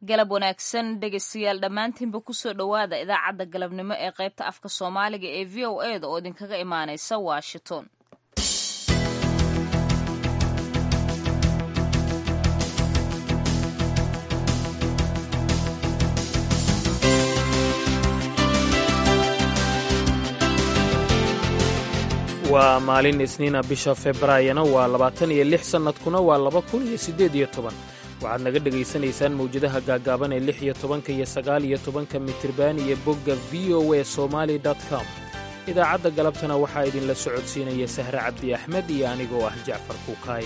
galab wanaagsan dhegaystayaal dhammaantiinba kusoo dhowaada idaacadda galabnimo ee qaybta afka soomaaliga ee v o e da oo idinkaga imaanaysa washington waa maalin isniina bisha februaayana waa labaatan iyo lix sannadkuna waa laba kun iyo siddeed iyo toban waxaad naga dhegaysanaysaan mawjadaha gaaggaaban ee lix iyo tobanka iyo sagaal iyo tobanka mitirban iyo bogga v o e somali com idaacadda galabtana waxaa idinla socodsiinaya sahre cabdi axmed iyo anigoo ah jacfar kuukaay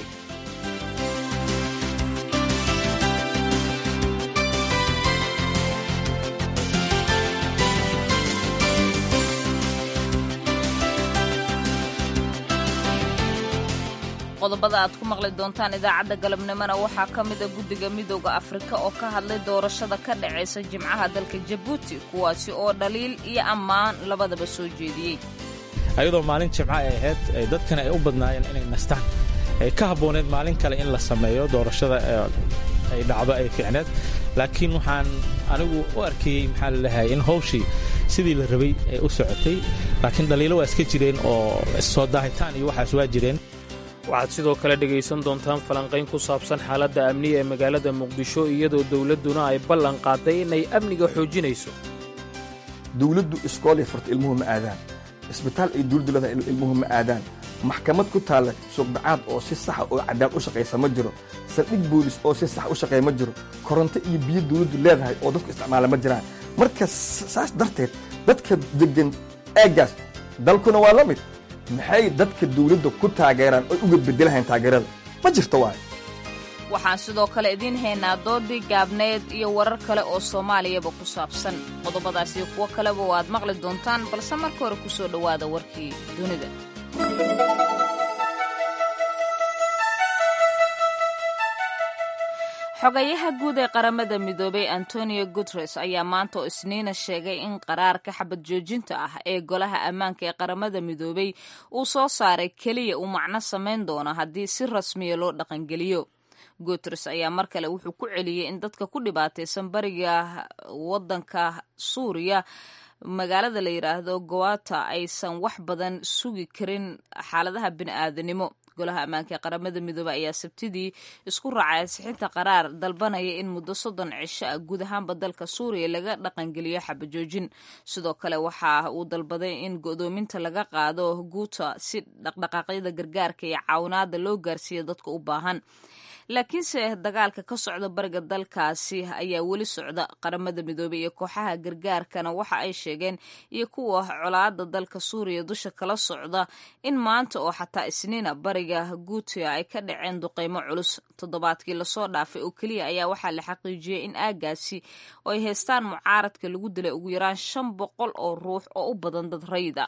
qodobada aad ku maqli doontaan idaacadda galabnimona waxaa ka mida guddiga midooda afrika oo ka hadlay doorashada ka dhacaysa jimcaha dalka jabuuti kuwaasi oo dhaliil iyo ammaan labadaba soo jeediyey ayadoo maalin jimco ay ahayd dadkana ay u badnaayeen inay nastaan ay ka habbooneed maalin kale in la sameeyo doorashada ay dhacdo ay fiicneed laakiin waxaan anigu u arkayey maxaa laleeyahay in hawshii sidii la rabay ay u socotay laakiin dhaliilo waa iska jireen oo soo daahitaan iyo waxaas waa jireen waxaad sidoo kale dhegaysan doontaan falanqayn ku saabsan xaaladda amniga ee magaalada muqdisho iyadoo dawladduna ay ballan qaaday inay amniga xoojinayso dawladdu iskoolay furta ilmuhu ma aadaan isbitaal ay dawladdu leedahay ilmuhu ma aadaan maxkamad ku taalla suuqbacaad oo si saxa oo cadaalad u shaqaysa ma jiro saldhig boolis oo si sax u shaqeeya ma jiro koronto iyo biyo dawladdu leedahay oo dadku isticmaala ma jiraan marka saas darteed dadka deggan aaggaas dalkuna waa la mid maxay dadka dawladda ku taageeraan oy uga bedelahayn taageerada ma jirto waay waxaan sidoo kale idiin haynaa doodii gaabneed iyo warar kale oo soomaaliyaba ku saabsan qodobadaas iyo kuwo kaleba waad maqli doontaan balse marka hore ku soo dhowaada warkii dunida xogayaha guud ee qaramada midoobay antonio guteres ayaa maanta oo isniina sheegay in qaraarka xabad joojinta ah ee golaha ammaanka ee qaramada midoobay uu soo saaray keliya uu macno samayn doono haddii si rasmiya loo dhaqangeliyo guteres ayaa mar kale wuxuu ku celiyey in dadka ku dhibaataysan bariga waddanka suuriya magaalada la yidhaahdo gowata aysan wax badan sugi karin xaaladaha bini'aadanimo golaha ammaanka ee qaramada midoobey ayaa sabtidii isku raacay ansixinta qaraar dalbanaya in muddo soddon cisho ah guud ahaanba dalka suuriya laga dhaqangeliyo xabajoojin sidoo kale waxa uu dalbaday in go'doominta laga qaado guuta si dhaqdhaqaaqyada gargaarka iyo caawinaada loo gaarsiiya dadka u baahan laakiinse dagaalka ka socda bariga dalkaasi ayaa weli socda qaramada midoobey iyo kooxaha gargaarkana waxa ay sheegeen iyo kuwa colaada dalka suuriya dusha kala socda in maanta oo xataa isniina bariga guutia ay ka dhaceen duqeymo culus toddobaadkii lasoo dhaafay oo keliya ayaa waxaa la xaqiijiyey in aagaasi oo ay haystaan mucaaradka lagu dilay ugu yaraan shan boqol oo ruux oo u badan dad rayida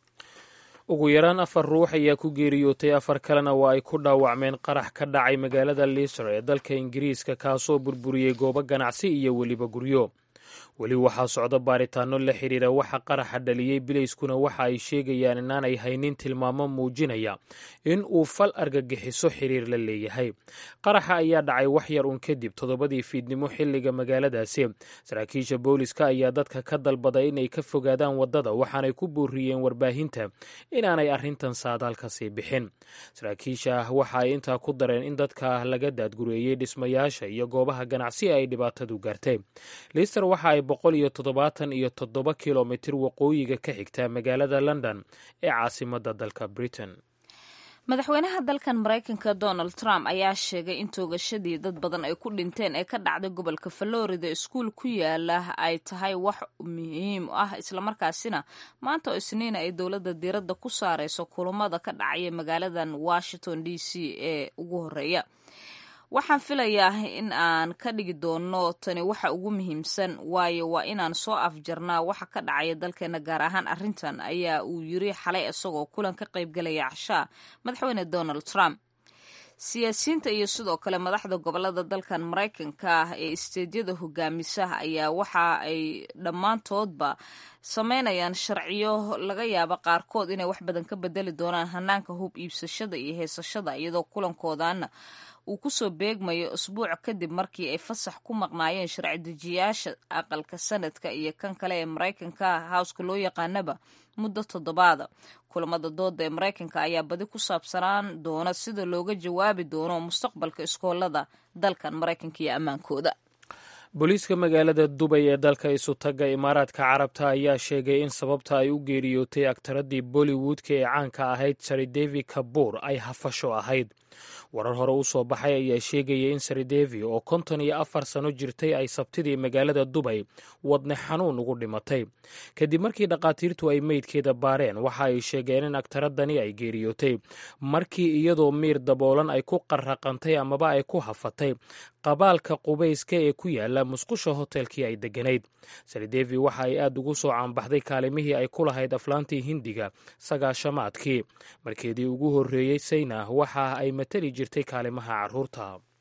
ugu yaraan afar ruux ayaa ku geeriyootay afar kalena waa ay ku dhaawacmeen qarax ka dhacay magaalada lister ee dalka ingiriiska kaasoo burburiyey goobo ganacsi iyo weliba guryo weli waxaa socda baaritaano la xidhiira waxa qaraxa dhaliyey bilayskuna waxa ay sheegayaan inaanay haynin tilmaamo muujinaya in uu fal argagixiso xiriir la leeyahay qaraxa ayaa dhacay wax yar uun kadib toddobadii fiidnimo xilliga magaaladaasi saraakiisha booliska ayaa dadka ka dalbaday inay ka fogaadaan waddada waxaanay ku booriyeen warbaahinta inaanay arrintan saadaal ka sii bixin saraakiisha ah waxa ay intaa ku dareen in dadka laga daadgureeyey dhismayaasha iyo goobaha ganacsi ay dhibaatadu gaartay lister waxa ay boqol iyo toddobaatan iyo toddoba kilomitir waqooyiga ka xigta magaalada london ee caasimadda dalka britain madaxweynaha dalkan maraykanka donald trump ayaa sheegay in toogashadii dad badan ay ku dhinteen ee ka dhacday gobolka florida iskuul ku yaala ay tahay wax muhiim ah islamarkaasina maanta oo isniina ay dowladda diiradda ku saareyso kulamada ka dhacaya magaaladan washington d c ee ugu horeeya waxaan filayaa in aan ka dhigi doono tani waxa ugu muhiimsan waayo waa inaan soo afjarnaa waxa ka dhacaya dalkeena gaar ahaan arrintan ayaa uu yiri xalay isagoo kulan ka qaybgalaya cashaa madaxweyne donald trump siyaasiyiinta iyo sidoo kale madaxda gobolada dalkan maraykanka ah ee isteedyada hogaamisa ayaa waxa ay dhammaantoodba sameynayaan sharciyo laga yaabo qaarkood inay wax badan ka bedeli doonaan hanaanka hub iibsashada iyo heesashada iyadoo kulankoodana uu kusoo beegmayo isbuuc kadib markii ay fasax ku maqnaayeen sharci dejiyaasha aqalka sanadka iyo kan kale ee maraykanka howska loo yaqaanaba muddo toddobaada kulamada dooda ee maraykanka ayaa badi ku saabsanaan doona sida looga jawaabi doono mustaqbalka iskoolada dalkan maraykanka iyo ammaankooda booliiska magaalada dubay ee dalka isutaga imaaraadka carabta ayaa sheegay in sababta ay u geeriyootay aktaradii bollywoodka ee caanka ahayd saridevi kabuur ay hafasho ahayd warar hore u soo baxay ayaa sheegaya in saridevi oo konton iyo afar sano jirtay ay sabtidii magaalada dubay wadne xanuun ugu dhimatay kadib markii dhakhaatiirtu ay meydkeeda baareen waxa ay sheegeen in aktaradani ay geeriyootay markii iyadoo miir daboolan ay ku qarraqantay amaba ay ku hafatay qabaalka qubayska ee ku yaala musqusha hotelkii ay degganayd saridevi waxa ay aad ugu soo caanbaxday kaalimihii ay ku lahayd aflaantii hindiga sagaashamaadkii markeedii ugu horreeyey sayna waxa ay matali jirtay kaalimaha carruurta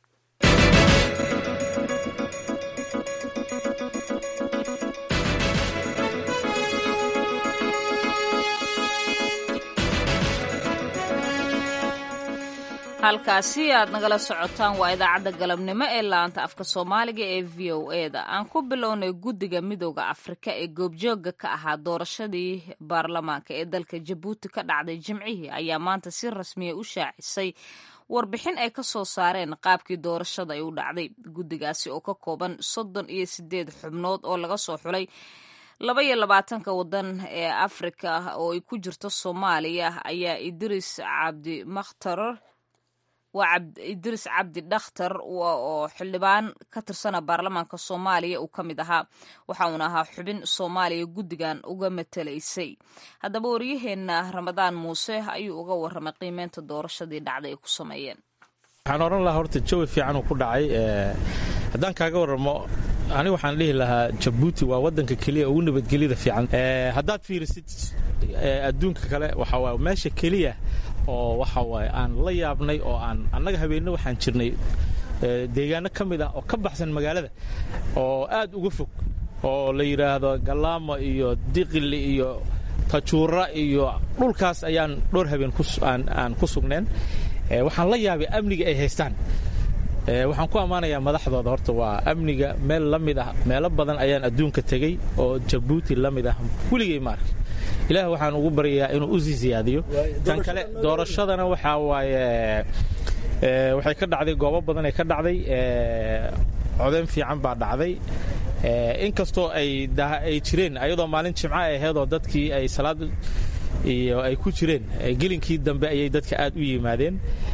halkaasi aad nagala socotaan waa idaacadda galabnimo ee laanta afka soomaaliga ee v o e da aan ku bilownay guddiga midooda afrika ee goobjooga ka ahaa doorashadii baarlamaanka ee dalka jabuuti ka dhacday jimcihii ayaa maanta si rasmiya u shaacisay warbixin ay ka soo saareen qaabkii doorashada ay u dhacday guddigaasi oo ka kooban soddon iyo sideed xubnood oo laga soo xulay laba iyo labaatanka wadan ee afrika oo ay ku jirto soomaaliya ayaa idris cabdi makhtar waa idris cabdi dhakhtar oo xildhibaan ka tirsana baarlamaanka soomaaliya uu ka mid ahaa waxa uuna ahaa xubin soomaaliya guddigan uga matalaysay haddaba waryaheena ramadaan muuse ayuu uga warramay qiimeynta doorashadii dhacday ay ku sameeyeen waxaan odhan lahaa horta jawi fiican uu ku dhacay haddaan kaaga warramo ani waxaan dhihi lahaa jabuuti waa wadanka keliya ugu nabadgelyada fiican haddaad fiirisid adduunka kale waxa waay meesha keliya oo waxa waaye aan la yaabnay oo aan annaga habeenno waxaan jirnay deegaano ka mid ah oo ka baxsan magaalada oo aad uga fog oo la yidhaahdo galaamo iyo diqili iyo tajuura iyo dhulkaas ayaan dhowr habeen aan ku sugneen waxaan la yaabay amniga ay haystaan waxaan ku ammaanayaa madaxdooda horta waa amniga meel la mid ah meelo badan ayaan adduunka tegey oo jabuuti la mid ah weligay maarka ilaah waxaan ugu baryayaa inuu u sii siyaadiyo tan kale doorashadana waxaa waaye waxay ka dhacday goobo badanay ka dhacday codayn fiican baa dhacday inkastoo ay jireen ayadoo maalin jimca ay ahayd oo dadkii ay salaad iyo ay ku jireen gelinkii dambe ayay dadka aad u yimaadeen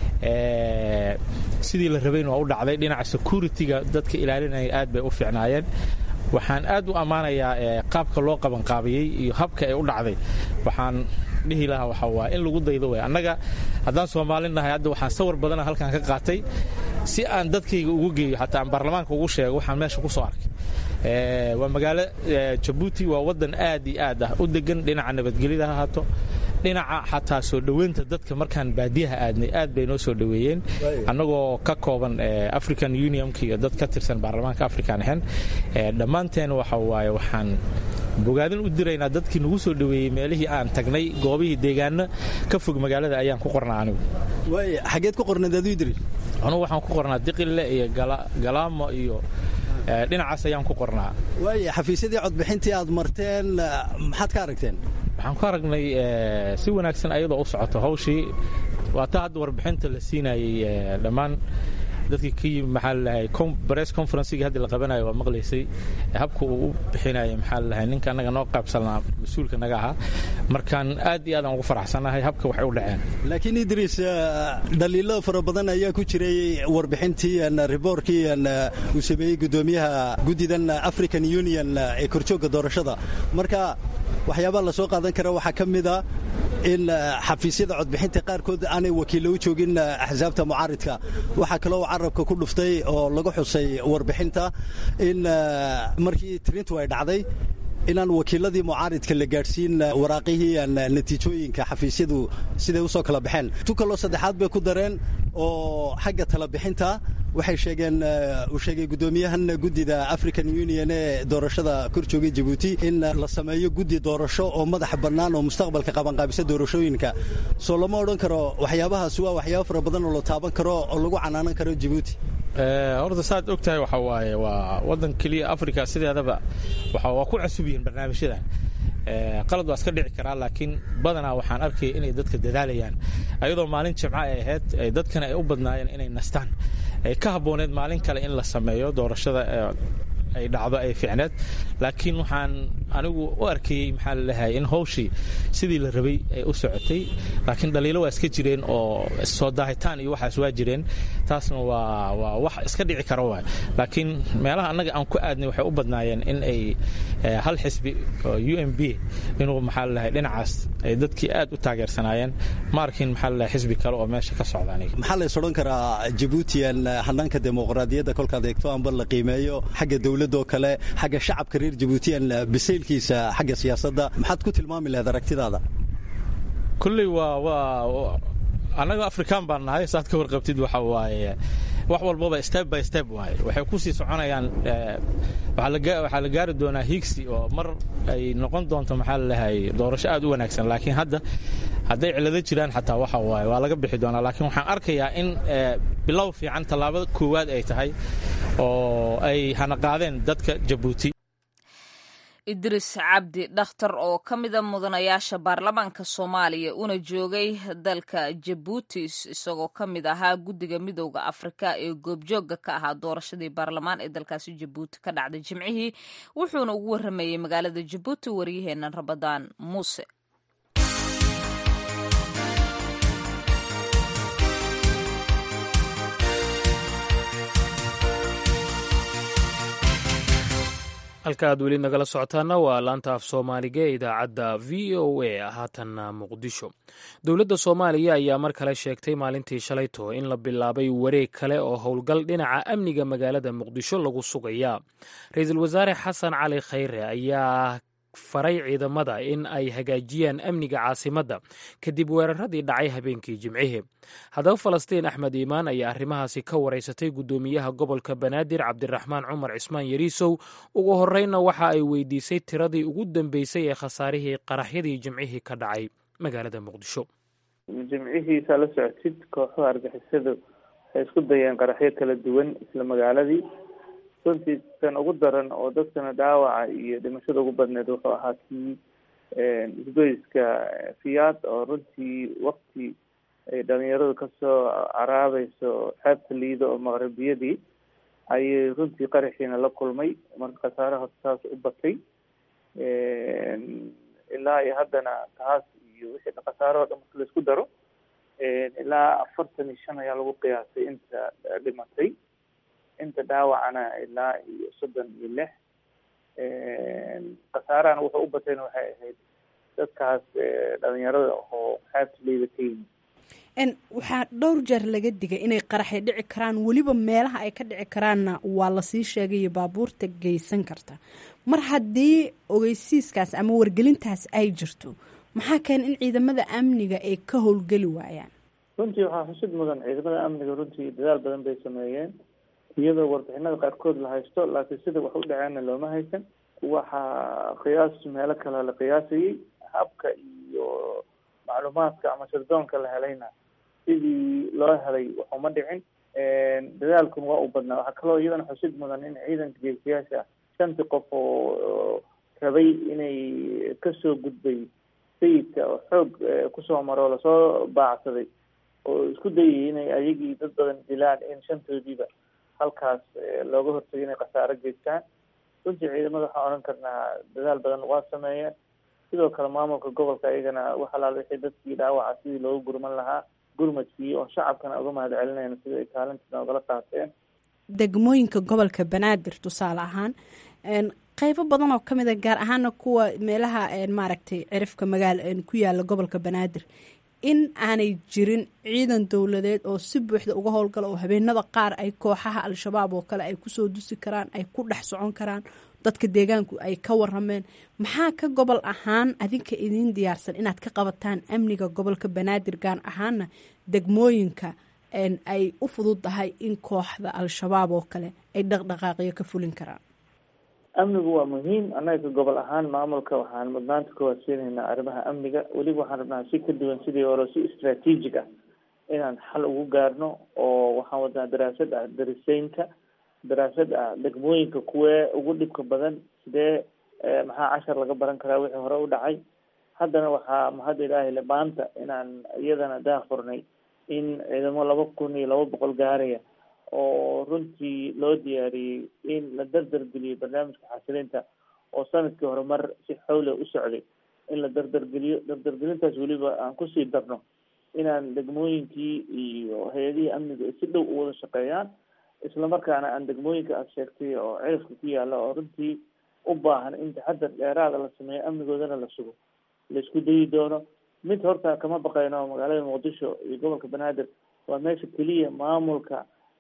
sidii la rabayn waa u dhacday dhinaca security-ga dadka ilaalinaya aad bay u fiicnaayeen waxaan aad u ammaanayaa qaabka loo qabanqaabiyey iyo habka ay u dhacday waxaan dhihi lahaa waxa waa in lagu daydo way annaga haddaan soomaalin nahay hadda waxaan sawir badana halkan ka qaatay si aan dadkayga ugu geeyo xataa aan baarlamaanka ugu sheego waxaan meesha ku soo arkay waa magaalo jabuuti waa waddan aad iyo aad ah u degan dhinaca nabadgelyada ha haato dhinaca xataa soo dhoweynta dadka markaan baadiyaha aadnay aad bay noo soo dhoweeyeen annagoo ka kooban african unionka iyo dad ka tirsan baarlamaanka african ahen dhammaanteen waxa waaye waxaan bogaadin u diraynaa dadkii nagu soo dhoweeyey meelihii aan tagnay goobihii deegaano ka fog magaalada ayaan ku qornaa anigu xageed ku qornayd aduu idri anugu waxaan ku qornaa diqille iyo galaamo iyo dhinacaas ayaan ku qornaa waaya xafiisyadii codbixintii aad marteen maxaad ka aragteen waxaan ku aragnay si wanaagsan ayadoo u socoto hawshii waa taa hadda warbixinta la siinayey dhammaan dadkii ka yimi maxaa lalahay bress conferencegii hadda la qabanayo waa maqlaysay habka uu u bixinaya maxaa lalahay ninka annaga noo qaybsanaa mas-uulka naga ahaa markaan aad iyo aad aan ugu faraxsanahay habka waxay u dhaceen laakiin idriis dhaliilo fara badan ayaa ku jiray warbixintii riboorkii uu sameeyey guddoomiyaha guddidan african union ee korjoogga doorashada marka waxyaabaa la soo qaadan kara waxaa ka mida in xafiisyada codbixinta qaarkood aanay wakiilla u joogin axsaabta mucaaridka waxaa kaloo carabka ku dhuftay oo lagu xusay warbixinta in markii tirintu ay dhacday inaan wakiiladii mucaaridka la gaadhsiin waraaqihii natiijooyinka xafiisyadu siday usoo kala baxeen tu kaloo saddexaad bay ku dareen oo xagga talabixinta waxay sheegeen uu sheegay guddoomiyahan guddida african union ee doorashada kor joogay jabuuti in la sameeyo guddi doorasho oo madaxa bannaan oo mustaqbalka qabanqaabisa doorashooyinka soo lama odhan karo waxyaabahaas waa waxyaaba fara badan oo la taaban karo oo lagu canaanan karo jabuuti horta saad og tahay waxa waaye waa waddan keliya africa sideedaba waa ku cusub yihiin barnaamijyadan qalad waa iska dhici karaa laakiin badanaa waxaan arkaya inay dadka dadaalayaan ayadoo maalin jimco ay ahayd dadkana ay u badnaayeen inay nastaan ay ka habbooneed maalin kale in la sameeyo doorashada ay dhacdo ay fiicneed laakiin waxaan anigu u arkayey maxaa laleeyahay in hawshii sidii la rabay ay u socotay laakiin dhaliilo waa iska jireen oo soo daahitaan iyo waxaas waa jireen taasna waa waa wax iska dhici kara waay laakiin meelaha annaga aan ku aadnay waxay u badnaayeen in ay hal xisbi oo u m b inuu maxaa laleeyahay dhinacaas ay dadkii aad u taageersanaayeen ma arkin maxaa laleeyahay xisbi kale oo meesha ka socda aniga maxaa la is odhan karaa jabuutiyan hanaanka dimuqraadiyadda kolkaad eegto amba la qiimeeyo xagga dowladoo kale xagga shacabka reer jabuutiyan bisaylkiisa xagga siyaasadda maxaad ku tilmaami lahayd aragtidaada kulley waa waa annaga afrikaan baan nahay saad ka warqabtid waxa waaye wax walbaba step by step waaye waxay ku sii soconayaan waxaa la gaari doonaa higsi oo mar ay noqon doonto maxaa laleeyahay doorasho aad u wanaagsan laakiin hadda hadday cilado jiraan xataa waxa waaye waa laga bixi doonaa laakiin waxaan arkayaa in bilow fiican tallaabada koowaad ay tahay oo ay hanaqaadeen dadka jabuuti idris cabdi dhakhtar oo ka mida mudanayaasha baarlamaanka soomaaliya una joogay dalka jabuuti isagoo ka mid ahaa guddiga midooda afrika ee goobjoogga ka ahaa doorashadii baarlamaan ee dalkaasi jabuuti ka dhacday jimcihii wuxuuna ugu waramayey magaalada jabuuti waryaheena rabadaan muuse halka aad weli nagala socotaana waa laanta af soomaaliga ee idaacadda v o a haatanna muqdisho dowladda soomaaliya ayaa mar kale sheegtay maalintii shalayto in la bilaabay wareeg kale oo howlgal dhinaca amniga magaalada muqdisho lagu sugaya ra-iisul wasaare xasan cali khayre ayaa faray ciidamada in ay hagaajiyaan amniga caasimadda kadib weeraradii dhacay habeenkii jimcihii haddaba falastiin axmed iimaan ayaa arrimahaasi ka waraysatay guddoomiyaha gobolka banaadir cabdiraxmaan cumar cismaan yariisow ugu horreynna waxa ay weydiisay tiradii ugu dambeysay ee khasaarihii qaraxyadii jimcihii ka dhacay magaalada muqdisho jimcihiisaa la socotid kooxuha argixisadu waxay isku dayeen qaraxyo kala duwan isla magaaladii runtii kan ugu daran oo dadkana dhaawaca iyo dhimashada ugu badneed wuxuu ahaa kii isgoyska fiyaad oo runtii wakti ay dhalinyaradu kasoo caraabayso xeebta liido oo maqribiyadii ayay runtii qaraxiina la kulmay marka khasaaraha saas u batay ilaa iyo haddana taas iyo wixii khasaaro o dhan marka laisku daro ilaa afartan iyo shan ayaa lagu qiyaasay inta dhimatay inta dhaawacana ilaa iyo soddon iyo lix khasaarahana wuxuu u batayna waxay ahayd dadkaas dhalinyarada oo xeebta liida ka yimid waxaa dhowr jeer laga digay inay qaraxay dhici karaan weliba meelaha ay ka dhici karaanna waa lasii sheegayo baabuurta geysan karta mar haddii ogeysiiskaas ama wargelintaas ay jirto maxaa keena in ciidamada amniga ay ka howlgeli waayaan runtii waxaa xusid mudan ciidamada amniga runtii dadaal badan bay sameeyeen iyadoo warbixinada qaarkood la haysto laakiin sida wax u dhaceenna looma haysan waxaa qiyaas meelo kale la qiyaasayey habka iyo macluumaadka ama sirdoonka la helayna sidii loo helay waxuma dhicin dadaalkun waa u badnaa waxaa kaloo iyadana xusid mudan in ciidanka geesiyaasha shantii qof oo rabay inay kasoo gudbay sayidka oo xoog kusoo maro lasoo baacsaday oo isku dayay inay ayagii dad badan dilaan in shantoodiiba halkaas looga hortagay inay khasaaro geystaan runtii ciidamada waxaan odhan karnaa dadaal badan waa sameeyeen sidoo kale maamulka gobolka ayagana wax alaal wixii dadkii dhaawaca sidii loogu gurman lahaa gurmadkii oo shacabkana uga mahad celinayna sida ay kaalinta noogala qaateen degmooyinka gobolka banaadir tusaale ahaan qeybo badan oo ka mid a gaar ahaana kuwa meelaha maaragtay cirifka magaal ku yaala gobolka banaadir in aanay jirin ciidan dowladeed oo si buuxda uga howlgala oo habeenada qaar ay kooxaha al-shabaab oo kale ay kusoo dusi karaan ay ku dhex socon karaan dadka deegaanku ay ka warameen maxaa ka gobol ahaan adinka idiin diyaarsan inaad ka qabataan amniga gobolka banaadir gaar ahaana degmooyinka ay u fududdahay in kooxda al-shabaab oo kale ay dhaqdhaqaaqyo ka fulin karaan amnigu waa muhiim annaga ka gobol ahaan maamulka waxaan mudnaanta ka waasiinaynaa arrimaha amniga weliba waxaan rabnaa si ka duwan sidii hore si istraatiijig ah inaan xal ugu gaarno oo waxaan wadnaa daraasad ah dariseynta daraasad ah degmooyinka kuwee ugu dhibka badan sidee maxaa cashar laga baran karaa wixii hore u dhacay haddana waxaa mahadda ilaahay le maanta inaan iyadana daafurnay in ciidamo laba kun iyo laba boqol gaaraya oo runtii loo diyaariyey in la dardargeliyo barnaamijka xasilinta oo sanadkii hore mar si xawle u socday in la dardargeliyo dardargelintaas weliba aan kusii darno inaan degmooyinkii iyo hay-adihii amniga si dhow u wada shaqeeyaan islamarkaana aan degmooyinka aad sheegtay oo cirifka ku yaala oo runtii u baahan in taxadar dheeraada la sameeyo amnigoodana la sugo laisku dayi doono mid horta kama baqayno magaalada muqdisho iyo gobolka banaadir waa meesha keliya maamulka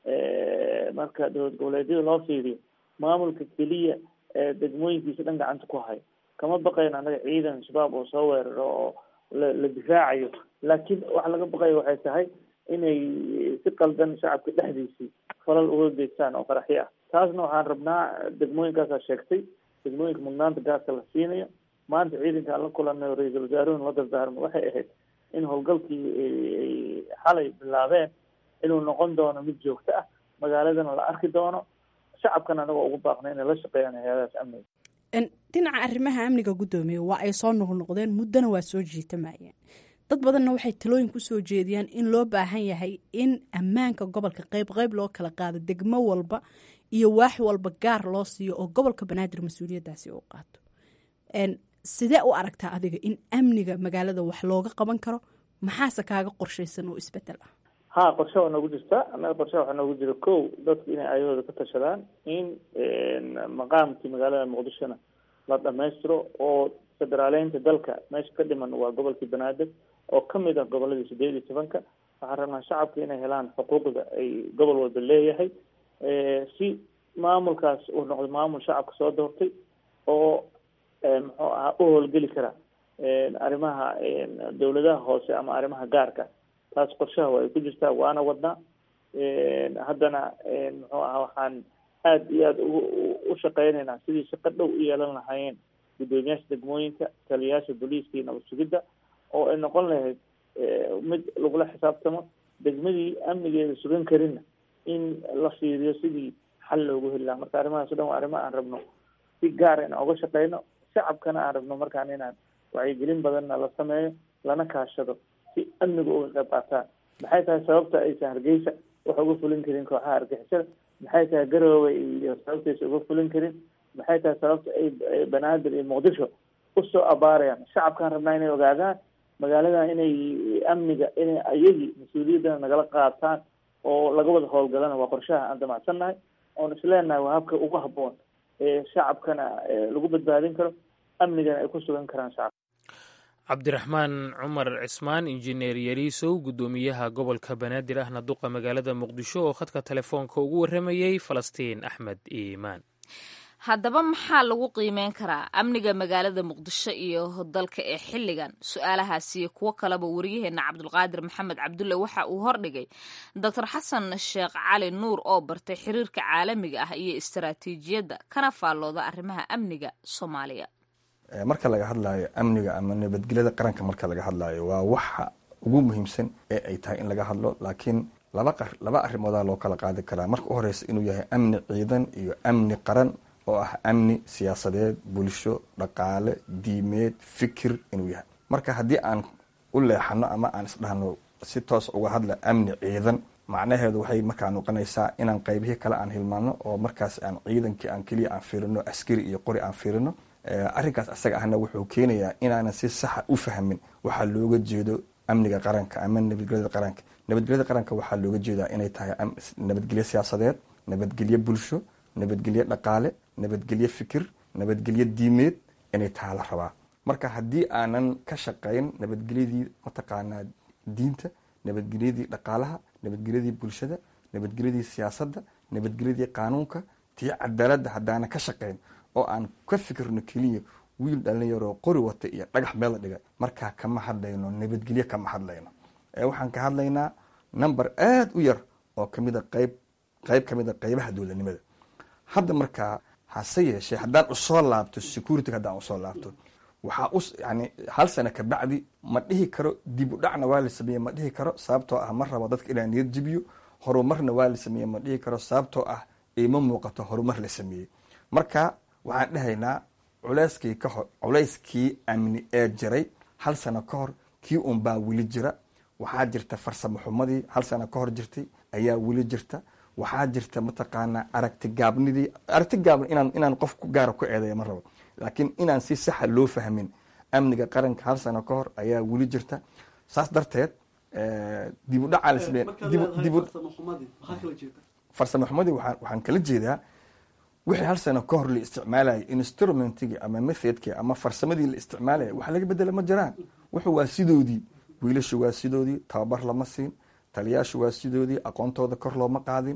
marka dowlad goboleedyada loo fiiriyo maamulka keliya ee degmooyinkiisa dhan gacanta ku hayo kama baqayno annaga ciidan shabaab oo soo weeraro oo la la difaacayo laakiin waxa laga baqayo waxay tahay inay si qaldan shacabka dhexdiisii falal uga geystaan oo qaraxyo ah taasna waxaan rabnaa degmooyinkaasaa sheegtay degmooyinka mudnaanta gaaska la siinayo maanta ciidanka aan la kulanay oo ra-iisul wasaaruhuna la dardaarmo waxay ahayd in howlgalkii ay xalay bilaabeen inuu noqon doono mid joogto ah magaaladana la arki doono shacabkana anagoo ugu baaqna inay la shaqeeyaan hay-adahaas amniga dhinaca arrimaha amniga guddoomiye waa ay soo noqnoqdeen muddona waa soo jiitamayeen dad badanna waxay talooyin kusoo jeediyaan in loo baahan yahay in ammaanka gobolka qeyb qeyb loo kala qaado degmo walba iyo waax walba gaar loo siiyo oo gobolka banaadir mas-uuliyaddaasi uu qaato sidee u aragtaa adiga in amniga magaalada wax looga qaban karo maxaase kaaga qorshaysan oo isbedel ah ha qorshe waa noogu jirta annaga qorshe waxaa noogu jira ko dadku inay ayahooda ka tashadaan in maqaamkii magaalada muqdishona la dhamaystiro oo federaaleynta dalka meesha ka dhiman waa gobolkii banaadir oo kamid ah goboladii sideed iyo tobanka waxaan rabnaa shacabka inay helaan xuquuqda ay gobol walba leeyahay si maamulkaas uu noqdo maamul shacabka soo doortay oo muxuu ahaa u howlgeli kara arrimaha dawladaha hoose ama arrimaha gaarka taas qorshaha waa ay ku jirtaa waana wadnaa haddana muxuu ahaa waxaan aada iyo aada u shaqeynaynaa sidii shaqo dhow u yeelan lahaayeen guddoomiyaasha degmooyinka taliyayaasha booliiska iyo nabad sugidda oo ay noqon lahayd mid lagula xisaabtamo degmadii amnigeeda sugan karinna in la fiiriyo sidii xal loogu heli lahaa marka arrimahaas o dhan waa arrimo aan rabno si gaara inaan uga shaqeyno shacabkana aan rabno markaan inaan wacyigelin badanna la sameeyo lana kaashado si amniga uga qayb qaataan maxay tahay sababta aysan hargeysa wax uga fulin karin kooxaha argixisada maxay tahay garoowe iyo sababtaysa uga fulin karin maxay tahay sababta ay banaadir iyo muqdisho usoo abaarayaan shacabkaan rabnaa inay ogaadaan magaaladan inay amniga inay ayagii mas-uuliyaddana nagala qaataan oo laga wada howlgalana waa qorshaha aan damacsannahay oon isleenahay waa habka ugu habboon ee shacabkana lagu badbaadin karo amnigana ay ku sugan karaan shacabka cabdiraxmaan cumar cismaan injineer yariisow guddoomiyaha gobolka banaadir ahna duqa magaalada muqdisho oo khadka telefoonka ugu warramayey falastiin axmed iimaan haddaba maxaa lagu qiimeyn karaa amniga magaalada muqdisho iyo dalka ee xilligan su-aalahaasiyo kuwo kaleba waryaheena cabdulqaadir maxamed cabdulle waxa uu hordhigay doctor xasan sheekh cali nuur oo bartay xiriirka caalamiga ah iyo istaraatiijiyadda kana faallooda arrimaha amniga soomaaliya marka laga hadlaayo amniga ama nabadgelyada qaranka marka laga hadlaayo waa waxa ugu muhiimsan ee ay tahay in laga hadlo laakiin laba laba arrimoodaa loo kala qaadi karaa marka u horeysa inuu yahay amni ciidan iyo amni qaran oo ah amni siyaasadeed bulsho dhaqaale diimeed fikir inuu yahay marka haddii aan u leexano ama aan isdhahno si toos uga hadla amni ciidan macnaheedu waxay markaa noqonaysaa inaan qaybihii kale aan hilmaano oo markaas aan ciidankii aan keliya aan fiirino askari iyo qori aan fiirino arrinkaas asaga ahna wuxuu keenayaa inaanan si saxa u fahmin waxaa looga jeedo amniga qaranka ama nabadgelyada qaranka nabadgelyada qaranka waxaa looga jeedaa inay tahay nabadgelyo siyaasadeed nabadgelyo bulsho nabadgelyo dhaqaale nabadgelyo fikir nabadgelyo diimeed inay taha la rabaa marka haddii aanan ka shaqayn nabadgelyadii mataqaanaa diinta nabadgelyadii dhaqaalaha nabadgelyadii bulshada nabadgelyadii siyaasadda nabadgelyadii qaanuunka tii cadaaladda haddaanan ka shaqayn oo aan ka fikirno keliya wiil dhalinyaroo qori wata iyo dhagax meel la dhiga markaa kama hadlayno nabadgelyo kama hadlayno waxaan ka hadlaynaa number aada u yar oo kamida qayb qayb ka mid a qaybaha dowladnimada hadda markaa hase yeeshee haddaan usoo laabto security haddaan usoo laabto waxaa u yani hal sano kabacdi ma dhihi karo dib u dhacna waa la sameeye ma dhihi karo sababtoo ah ma rabo dadka inaa niyad jibiyo horumarna waa la sameeye ma dhihi karo sababtoo ah ima muuqato horumar la sameeyey marka waxaan dhahaynaa culeyskii ka hor culeyskii amni ee jiray hal sano ka hor kii un baa weli jira waxaa jirta farsamo xumadii hal sano ka hor jirtay ayaa weli jirta waxaa jirta mataqaanaa aragti gaabnidii aragti gaabn inaan inaan qof ku gaara ku eedeeya ma rabo laakiin inaan si saxa loo fahmin amniga qaranka hal sano ka hor ayaa weli jirta saas darteed dib u dhacaa la sameeye dib farsamo xumadii waxaan waxaan kala jeedaa wixii hal sano ka hor la isticmaalayay instrumentigii ama methodkii ama farsamadii la isticmaalaya wax laga bedela ma jiraan wuxuu waa sidoodii wiilashu waa sidoodii tababar lama siin taliyaashu waa sidoodii aqoontooda kor looma qaadin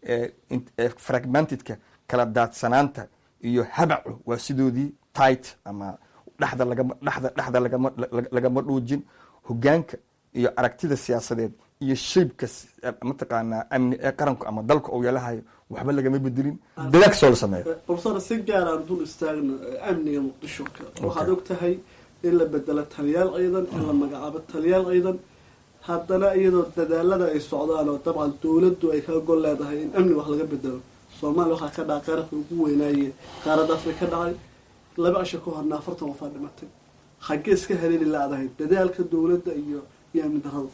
fragmentedka kala daadsanaanta iyo habacu waa sidoodii tight ama dhexda lagama dhexda dhexda lagama lagama dhuujin hogaanka iyo aragtida siyaasadeed iyo shaybka mataqaanaa amni ee qaranku ama dalka uu yeelahayo waxba lagama bedelin dadaal kastoo la sameeyo profesor si gaar aan dul istaagno amniga muqdisho waxaad og tahay in la bedelo taliyaal ciidan in la magacaabo taliyaal ciidan haddana iyadoo dadaalada ay socdaan oo dabcan dowladdu ay ka gol leedahay in amni wax laga bedelo soomaaliya waxaa ka dhaca qaranka ugu weynaaye qaaradda afrika ka dhacay laba cisho ka horna afartan wafaa dhimatay xaggee iska haleeli laadahay dadaalka dowladda iyo iyo amni darada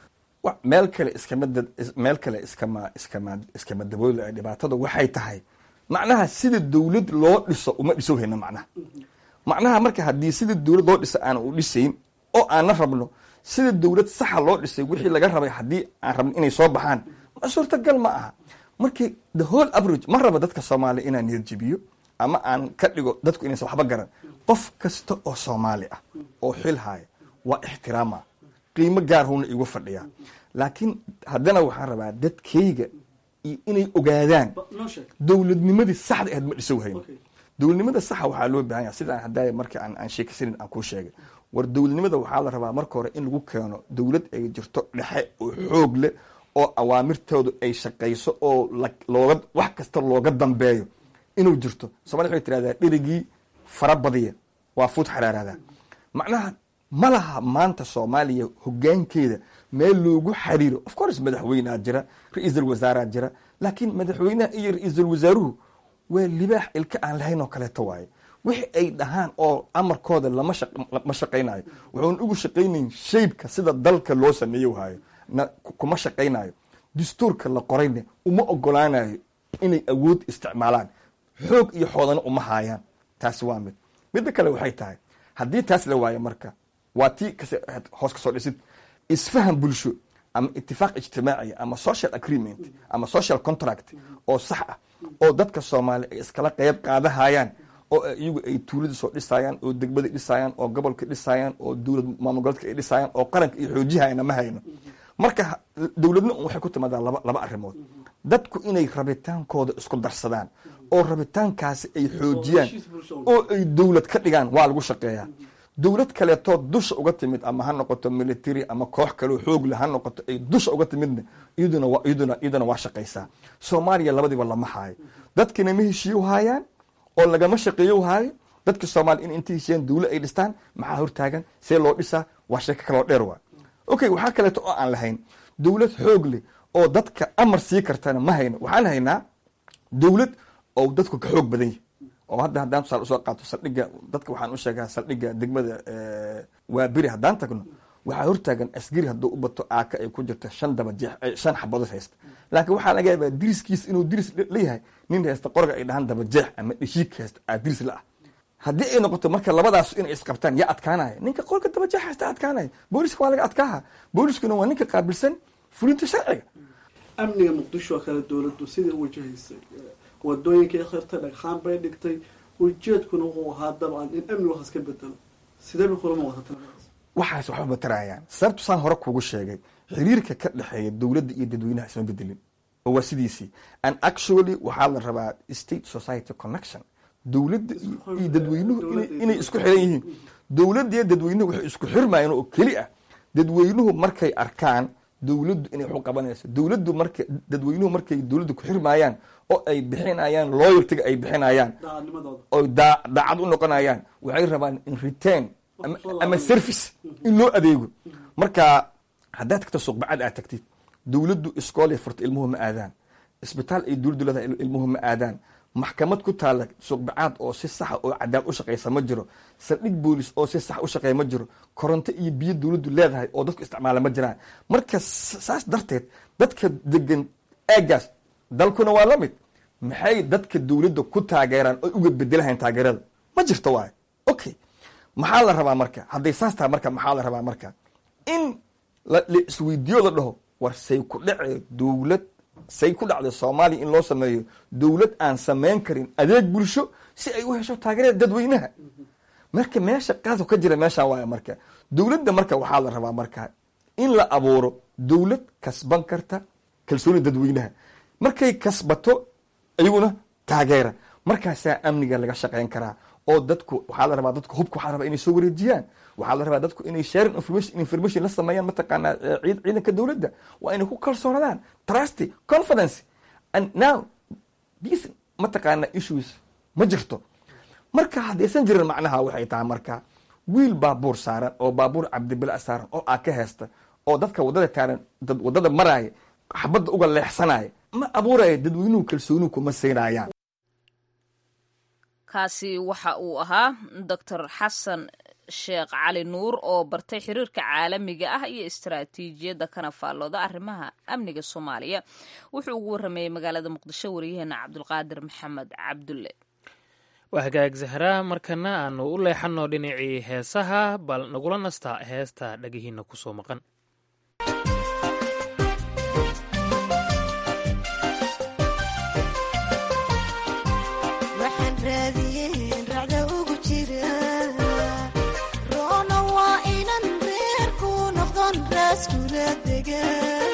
meel kale iskama meel kale iskama iskama iskama dabooli dhibaatada waxay tahay macnaha sida dowlad loo dhiso uma dhiso hayna macnaha macnaha marka haddii sida dowlad loo dhisa aan u dhisayn oo aanna rabno sida dowlad saxa loo dhisay wixii laga rabay haddii aan rabno inay soo baxaan ma suurtagal ma aha markii the whole average ma raba dadka soomaaliya inaan niyad jibiyo ama aan ka dhigo dadku inaysan waxba garan qof kasta oo soomaali ah oo xil haya waa ixtiraama qiimo gaarhuna igu fadhiyaa laakiin haddana waxaan rabaa dadkayga inay ogaadaan dowladnimadii saxda ahayd ma dhiso hayno dowladnimada saxa waxaa loo baahan yaha sidaan haddaaya marka aan aan sheekaysanin aan kuu sheegay war dowladnimada waxaa la rabaa marka hore in lagu keeno dowlad ay jirto dhexe oo xoog leh oo awaamirtoodu ay shaqayso oo looga wax kasta looga dambeeyo inuu jirto somalia waxay tirahdaa dherigii fara badiya waa fuud xaraaraada macnaha ma laha maanta soomaaliya hogaankeeda meel loogu xariiro of course madaxweynea jira ra-iisul wasaaraa jira laakiin madaxweynaha iyo ra-iisul wasaaruhu waa libaax ilka aan lahayn oo kaleeto waaye wixi ay dhahaan oo amarkooda lama ma shaqaynayo wuxuun ugu shaqaynayn shaybka sida dalka loo sameeyo hayo kuma shaqaynayo dastuurka la qorayna uma ogolaanayo inay awood isticmaalaan xoog iyo xoodana uma haayaan taasi waa mid midda kale waxay tahay haddii taas la waayo marka waa tii hoos kasoo dhisid isfahan bulsho ama itifaaq ijtimaaciya ama social agreement ama social contract oo sax ah oo dadka soomaaliya ay iskala qeyb qaadahayaan oo iyagu ay tuulada soo dhisayaan oo degmada dhisayaan oo gobolka dhisayaan oo dowlad maamul goboleedka ay dhisayaan oo qaranka iyo xoojihayana ma hayno marka dowladna un waxay ku timaadaa laba laba arrimood dadku inay rabitaankooda isku darsadaan oo rabitaankaasi ay xoojiyaan oo ay dowlad ka dhigaan waa lagu shaqeeyaa dowlad kaleetoo dusha uga timid ama ha noqoto military ama koox kaleo xoogle ha noqoto ay dusha uga timidna iyaduna iyaduna iyaduna waa shaqaysaa soomaaliya labadiiba lama haayo dadkina ma heshiiyo haayaan oo lagama shaqeeyo haayo dadka soomaaliya in intay heshiiyaan dowla ay dhistaan maxaa hortaagan see loo dhisaa waa sheeko kaloo dheer waa okay waxaa kaleeto oo aan lahayn dowlad xoog leh oo dadka amar sii kartana ma hayno waxaan haynaa dowlad oo dadku ka xoog badan yahy oo hadda haddaan tusaale usoo qaato saldhigga dadka waxaan u sheegaa saldhigga degmada waa beri haddaan tagno waxaa hortaagan asgari hadduu u bato aaka ay ku jirta shan daba jeex shan xabadood haysta laakiin waxaa laga yaabaa diriskiis inuu diris leeyahay nin haysta qorga ay dhahaan daba jeex ama dheshiik haysta aa diris la ah haddii ay noqoto marka labadaas inay isqabtaan yaa adkaanaya ninka qorka daba jeex haysta adkaanaya booliska waa laga adkaaha booliskuna waa ninka qaabilsan fulinta sharciga amniga muqdisho oo kale dowladdu sidai u wajahaysay wadooyinkay khirtay dhagxaan bay dhigtay ujeedkuna wuxuu ahaa dabcan in amni waxas ka bedelo sidee bay kulama wadata waxaas waxba matarayaan sababtu saan hore kuugu sheegay xiriirka ka dhexeeya dowladda iyo dadweynaha isma bedelin oo waa sidiisii and actually waxaa la rabaa state society connection dowladda iyo dadweynuhu inay isku xiran yihiin dowladda iyo dadweynuhu waxay isku xirmayeen oo keli ah dadweynuhu markay arkaan dowladdu inay waxu qabanayso dowladdu marka dadweynuhu markay dowladdu ku xirmayaan oo ay bixinayaan loyaltiga ay bixinayaan daacadnimadooda oo daa- daacad u noqonayaan waxay rabaan in return ama, ama service in loo adeego marka haddaad tagto suuqbacad aad tagtid dowladdu iskoolay furta ilmuhu ma aadaan isbitaal ay dowladdu leedahay il- ilmuhu ma aadaan maxkamad ku taalla suuqbacaad oo si saxa oo cadaalad u shaqaysa ma jiro saldhig boolis oo si sax u shaqeeya ma jiro koronto iyo biyo dowladdu leedahay oo dadku isticmaala ma jiraan marka s- saas darteed dadka degan eegaas dalkuna waa la mid maxay dadka dowladda ku taageeraan oy uga bedelahayn taageerada ma jirto waay okay maxaa la rabaa marka hadday saas tahay marka maxaa la rabaa marka in la la isweydiiyo la dhaho war say ku dhacee dowlad say ku dhacday soomaaliya in loo sameeyo dowlad aan samayn karin adeeg bulsho si ay u hesho taageerada dadweynaha marka meesha qaadku ka jira meeshaan waaya marka dowladda marka waxaa la rabaa marka in la abuuro dowlad kasban karta kalsoonida dadweynaha markay kasbato iyaguna taageera markaasaa amniga laga shaqayn karaa oo dadku waxaa la rabaa dadku hubka waxaa la rabaa inay soo wareejiyaan waxaa la rabaa dadku inay sharing information information la sameeyaan mataqaanaa eh, ciid ciidanka dowladda waa inay ku kalsoonadaan trusty confidence and now these mataqaanaa issues ma jirto marka haddaysan jirin macnaha waxay tahay marka wiil baabuur saaran oo baabuur cabdibila saaran oo aa ka heesta oo dadka wadada taaran dad wadada maraaya xabadda uga leexsanaya ma abuuraya dadweynuhu kalsoonihu kuma siinayaan kaasi waxa uu ahaa doctor xasan sheekh cali nuur oo bartay xiriirka caalamiga ah iyo istaraatiijiyadda kana faallooda arrimaha amniga soomaaliya wuxuu ugu waramayey magaalada muqdisho wariyaheena cabdulqaadir maxamed cabdulle waa hagaag zahraa markana aanu u leexanno dhinacii heesaha bal nagula nastaa heesta dhagihiina kusoo maqan waxaan raadiyeen racda ugu jira roona waa inan reerku noqdon raaskula degan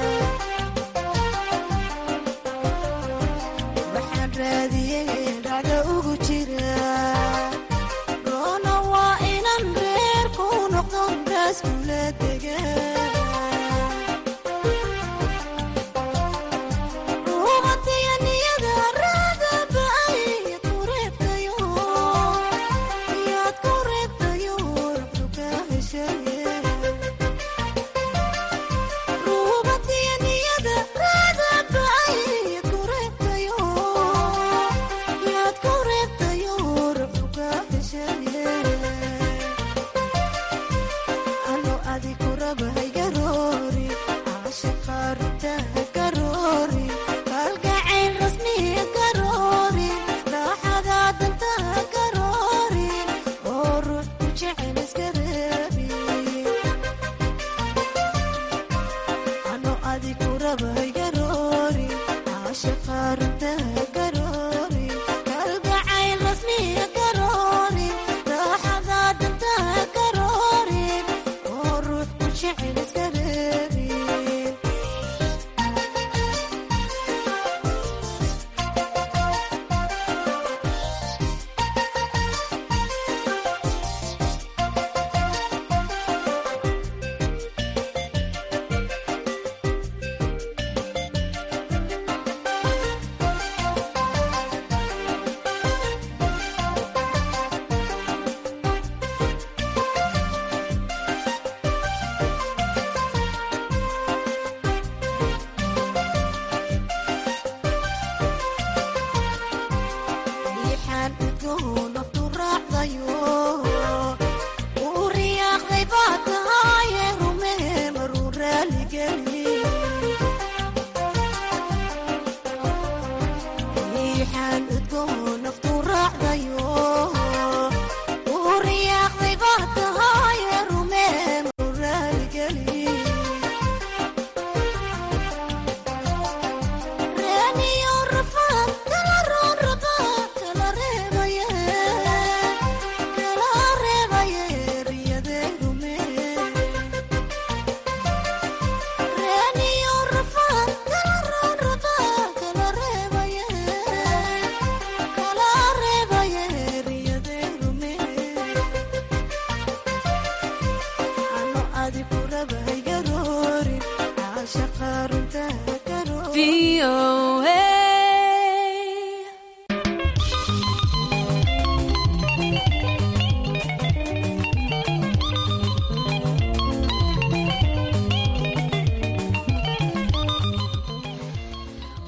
waxaan raadiyeen racda ugu jira roona waa inan reerku noqdon raaskula degan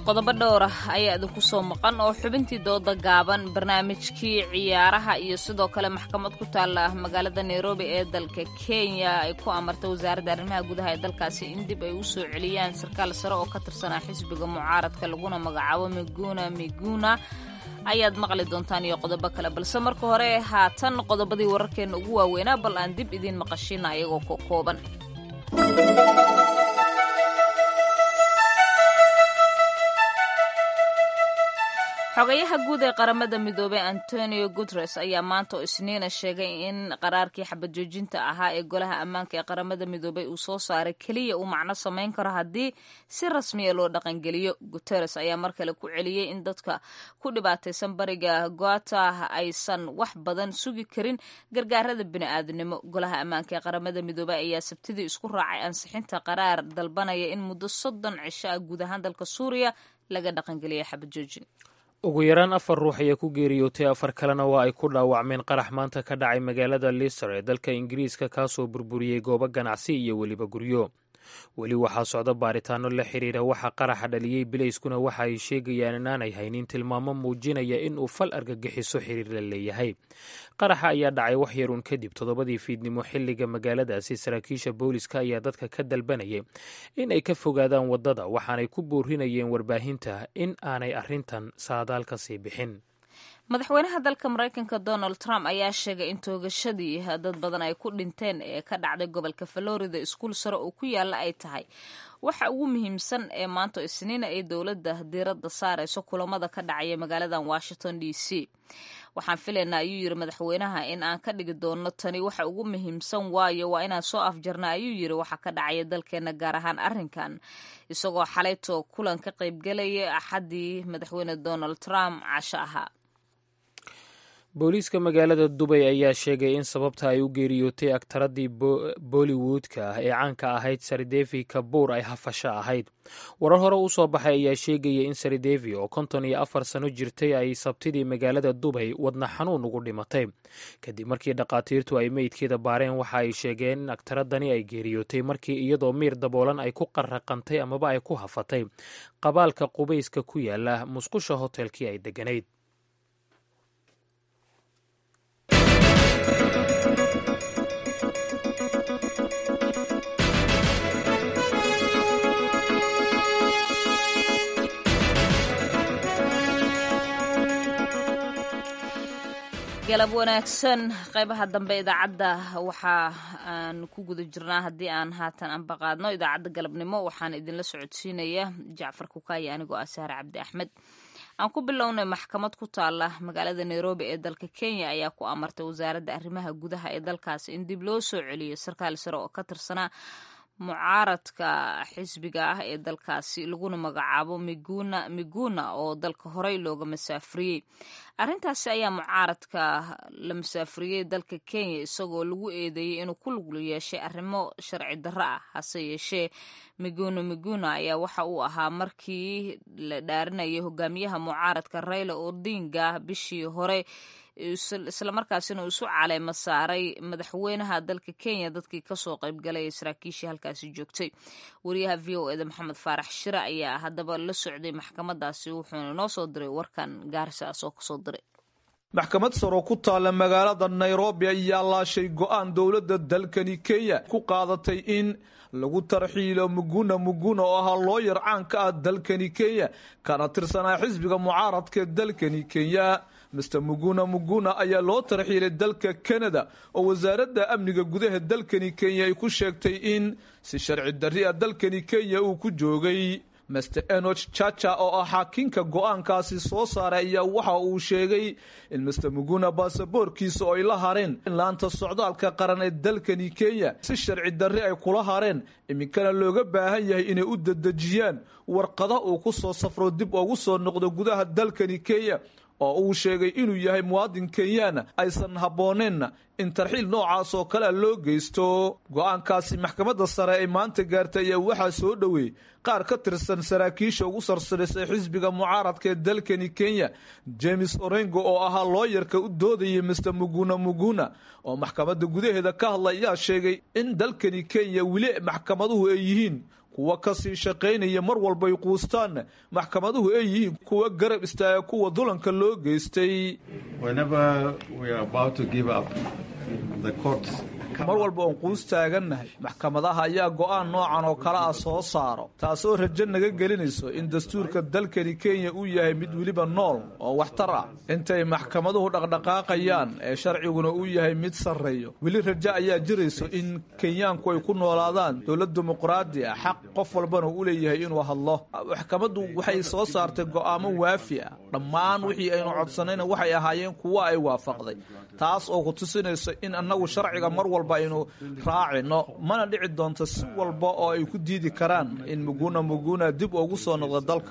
qodobo dhowr ah ayaa idinku soo maqan oo xubintii dooda gaaban barnaamijkii ciyaaraha iyo sidoo kale maxkamad ku taalla magaalada nairobi ee dalka kenya ay ku amartay wasaaradda arrimaha gudaha ee dalkaasi in dib ay u soo celiyaan sarkaal sare oo ka tirsanaa xisbiga mucaaradka laguna magacaabo miguna miguna ayaad maqli doontaan iyo qodobo kale balse marka hore haatan qodobadii wararkeenna ugu waaweynaa bal aan dib idiin maqashina ayagoo ko kooban xogayaha guud ee qaramada midoobey antonio guteres ayaa maanta oo isniina sheegay in qaraarkii xabad joojinta ahaa ee golaha ammaanka ee qaramada midoobey uu soo saaray keliya uu macno samayn karo haddii si rasmiya loo dhaqangeliyo guteres ayaa mar kale ku celiyey in dadka ku dhibaataysan bariga goata aysan wax badan sugi karin gargaarada bini'aadanimo golaha ammaanka ee qaramada midoobey ayaa sabtidii isku raacay ansixinta qaraar dalbanaya in muddo soddon cisho ah guud ahaan dalka suuriya laga dhaqangeliya xabad joojin ugu yaraan afar ruux ayaa ku geeriyootay afar kalena waa ay ku dhaawacmeen qarax maanta ka dhacay magaalada lister ee dalka ingiriiska kaasoo burburiyey goobo ganacsi iyo weliba guryo weli waxaa socda baaritaano la xiriira waxa qaraxa dhaliyey bilayskuna waxa ay sheegayaan inaanay haynin tilmaamo muujinaya in uu fal argagixiso xiriir la leeyahay qaraxa ayaa dhacay wax yaruun kadib toddobadii fiidnimo xilliga magaaladaasi saraakiisha booliska ayaa dadka ka dalbanayay in ay ka fogaadaan waddada waxaanay ku boorinayeen warbaahinta in aanay arrintan saadaal ka sii bixin madaxweynaha dalka maraykanka donald trump ayaa sheegay in toogashadii dad badan ay ku dhinteen ee ka dhacday gobolka florida iskuul sare oo ku yaalla ay tahay waxa ugu muhiimsan ee maanta isniina ay dowladda diiradda saarayso kulamada ka dhacaya magaaladan washington d c waxaan filaynaa ayuu yiri madaxweynaha in aan ka dhigi doono tani waxa ugu muhiimsan waayo waa inaan soo afjarna ayuu yiri waxa ka dhacaya dalkeena gaar ahaan arrinkan isagoo xalayto kulan ka qaybgelaya axaddii madaxweyne donald trump casho ahaa booliiska magaalada dubay ayaa sheegay in sababta ay u geeriyootay agtaradii bollywoodka ah ee caanka ahayd saridevi kabuur ay hafasho ahayd warar hore u soo baxay ayaa sheegaya in saridevi oo konton iyo afar sano jirtay ay sabtidii magaalada dubay wadna xanuun ugu dhimatay kadib markii dhakhaatiirtu ay meydkeeda baareen waxa ay sheegeen in agtaradani ay geeriyootay markii iyadoo miir daboolan ay ku qarraqantay amaba ay ku hafatay qabaalka qubayska ku yaala musqusha hotelkii ay degganayd galab wanaagsan qaybaha dambe idaacadda waxa aan ku guda jirnaa haddii aan haatan anbaqaadno idaacadda galabnimo waxaan idinla socodsiinaya jacfar kukaaya anigoo ah sahre cabdi axmed aan ku bilownay maxkamad ku taala magaalada nairobi ee dalka kenya ayaa ku amartay wasaaradda arrimaha gudaha ee dalkaasi in dib loo soo celiyo sarkaal sare oo ka tirsanaa mucaaradka xisbiga ah ee dalkaasi laguna magacaabo miguna miguna oo dalka horey looga masaafuriyey arrintaasi ayaa mucaaradka la masaafuriyey dalka kenya isagoo lagu eedeeyey inuu ku lug yeeshay arrimo sharci darro ah hase yeeshee miguna miguna ayaa waxa uu ahaa markii la dhaarinayay hogaamiyaha mucaaradka raila odinga bishii hore islamarkaasina uu isu caleemo saaray madaxweynaha dalka kenya dadkii kasoo qaybgalay ee saraakiishii halkaasi joogtay wariyaha v o eda maxamed faarax shire ayaa haddaba la socday maxkamadaasi wuxuuna noo soo diray warkan gaarisaas oo kasoo diray maxkamad saro ku taalla magaalada nairobi ayaa laashay go-aan dowladda dalkani kenya ku qaadatay in lagu tarxiilo muguna muguna oo ahaa looyar caanka ah dalkani kenya kana tirsanaa xisbiga mucaaradka dalkani kenya mister muguna muguna ayaa loo tarxiilay dalka kanada oo wasaaradda amniga gudaha dalkani kenya ay ku sheegtay in si sharci darri a dalkani kenya uu ku joogay master enoch chacha oo ah xaakinka go-aankaasi soo saaray ayaa waxa uu sheegay in master muguna baasaboorkiisa oo ay la hareen laanta socdaalka qaran ee dalkani kenya si sharci darri ay kula hareen iminkana looga baahan yahay inay u dedejiyaan warqada uu ku soo safro dib ugu soo noqdo gudaha dalkani kenya oo uu sheegay inuu yahay muwaadin kenyaana aysan habbooneenna in tarxiil noocaas oo kalea loo geysto go-aankaasi maxkamadda sare ay maanta gaartay ayaa waxaa soo dhoweeyey qaar ka tirsan saraakiisha ugu sarsarisay xisbiga mucaaradka ee dalkani kenya james orengo oo ahaa looyarka u doodayay mister muguna muguna oo maxkamadda gudaheeda ka hadlay ayaa sheegay in dalkani kenya weli maxkamaduhu ay yihiin kuwa kasii shaqaynaya mar walbay quustaan maxkamaduhu ay yihiin kuwa garab istaaga kuwa dulanka loo geystay mar walba oon quus taagannahay maxkamadaha ayaa go'aan noocan oo kale ah soo saaro taasoo rajo naga gelinayso in dastuurka dalkani kenya uu yahay mid weliba nool oo waxtar ah intay maxkamaduhu dhaqdhaqaaqayaan ee sharciguna uu yahay mid sarreeyo weli rajo ayaa jirayso in kenyaanku ay ku noolaadaan dowlad dimuqraadi ah xaq qof walbana u leeyahay inuu hadlo maxkamaddu waxay soo saartay go'aamo waafi ah dhammaan wixii aynu codsanayna waxay ahaayeen kuwa ay waafaqday taas oo ku tusinayso in annagu sharciga mar walba aynu raacino mana dhici doonto si walba oo ay ku diidi karaan in muguna muguna dib ugu soo noqdo dalka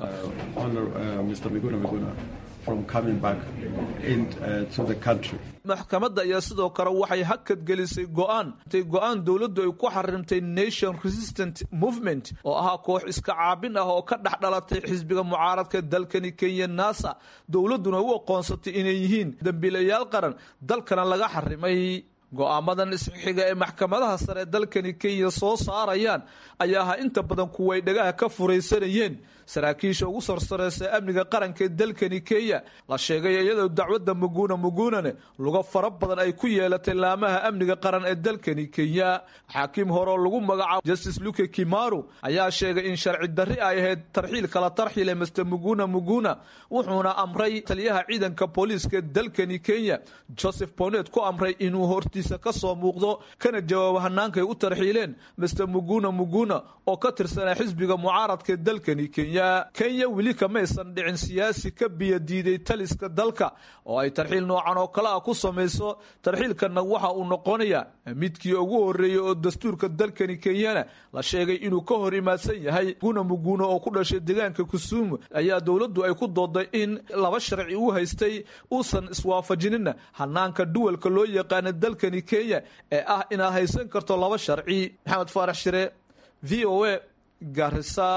maxkamadda ayaa sidoo kale waxay hakad gelisay go'aan intay go'aan dowladdu ay ku xarimtay nation resistant movement oo ahaa koox iska caabin ah oo ka dhex dhalatay xisbiga mucaaradka dalkani kenya nasa dowladduna u aqoonsatay inay yihiin dembiilayaal qaran dalkana laga xarimay go'aamadan isxiga ee maxkamadaha sare dalkani kenya soo saarayaan ayaa ahaa inta badan kuway dhagaha ka furaysanayeen saraakiisha ugu sarsareysa amniga qaranka ee dalkani kenya la sheegay iyadoo dacwadda muguna mugunane luga fara badan ay ku yeelatay laamaha amniga qaran ee dalkani kenya xaakiim hore oo lagu magacaabo justice luke kimaru ayaa sheegay in sharci darri ay ahayd tarxiil kala tarxile master muguna muguna wuxuuna amray taliyaha ciidanka booliiska dalkani kenya joseph bonet ku amray inuu hortiisa ka soo muuqdo kana jawaabo hanaankaay u tarxiileen master muguna muguna oo ka tirsanaa xisbiga mucaaradka ee dalkani kenya kenya weli kamaysan dhicin siyaasi ka biyo diiday taliska dalka oo ay tarxiil noocan oo kale ah ku samayso tarxiilkanna waxa uu noqonayaa midkii ugu horeeyey oo dastuurka dalkani kenyana la sheegay inuu ka hor imaadsan yahay guna muguna oo ku dhashay deegaanka kusuumu ayaa dowladdu ay ku dooday in laba sharci uu haystay uusan iswaafajinina hanaanka duwalka loo yaqaana dalkani kenya ee ah inaad haysan karto laba sharci maxamed faarax shire v o a garisa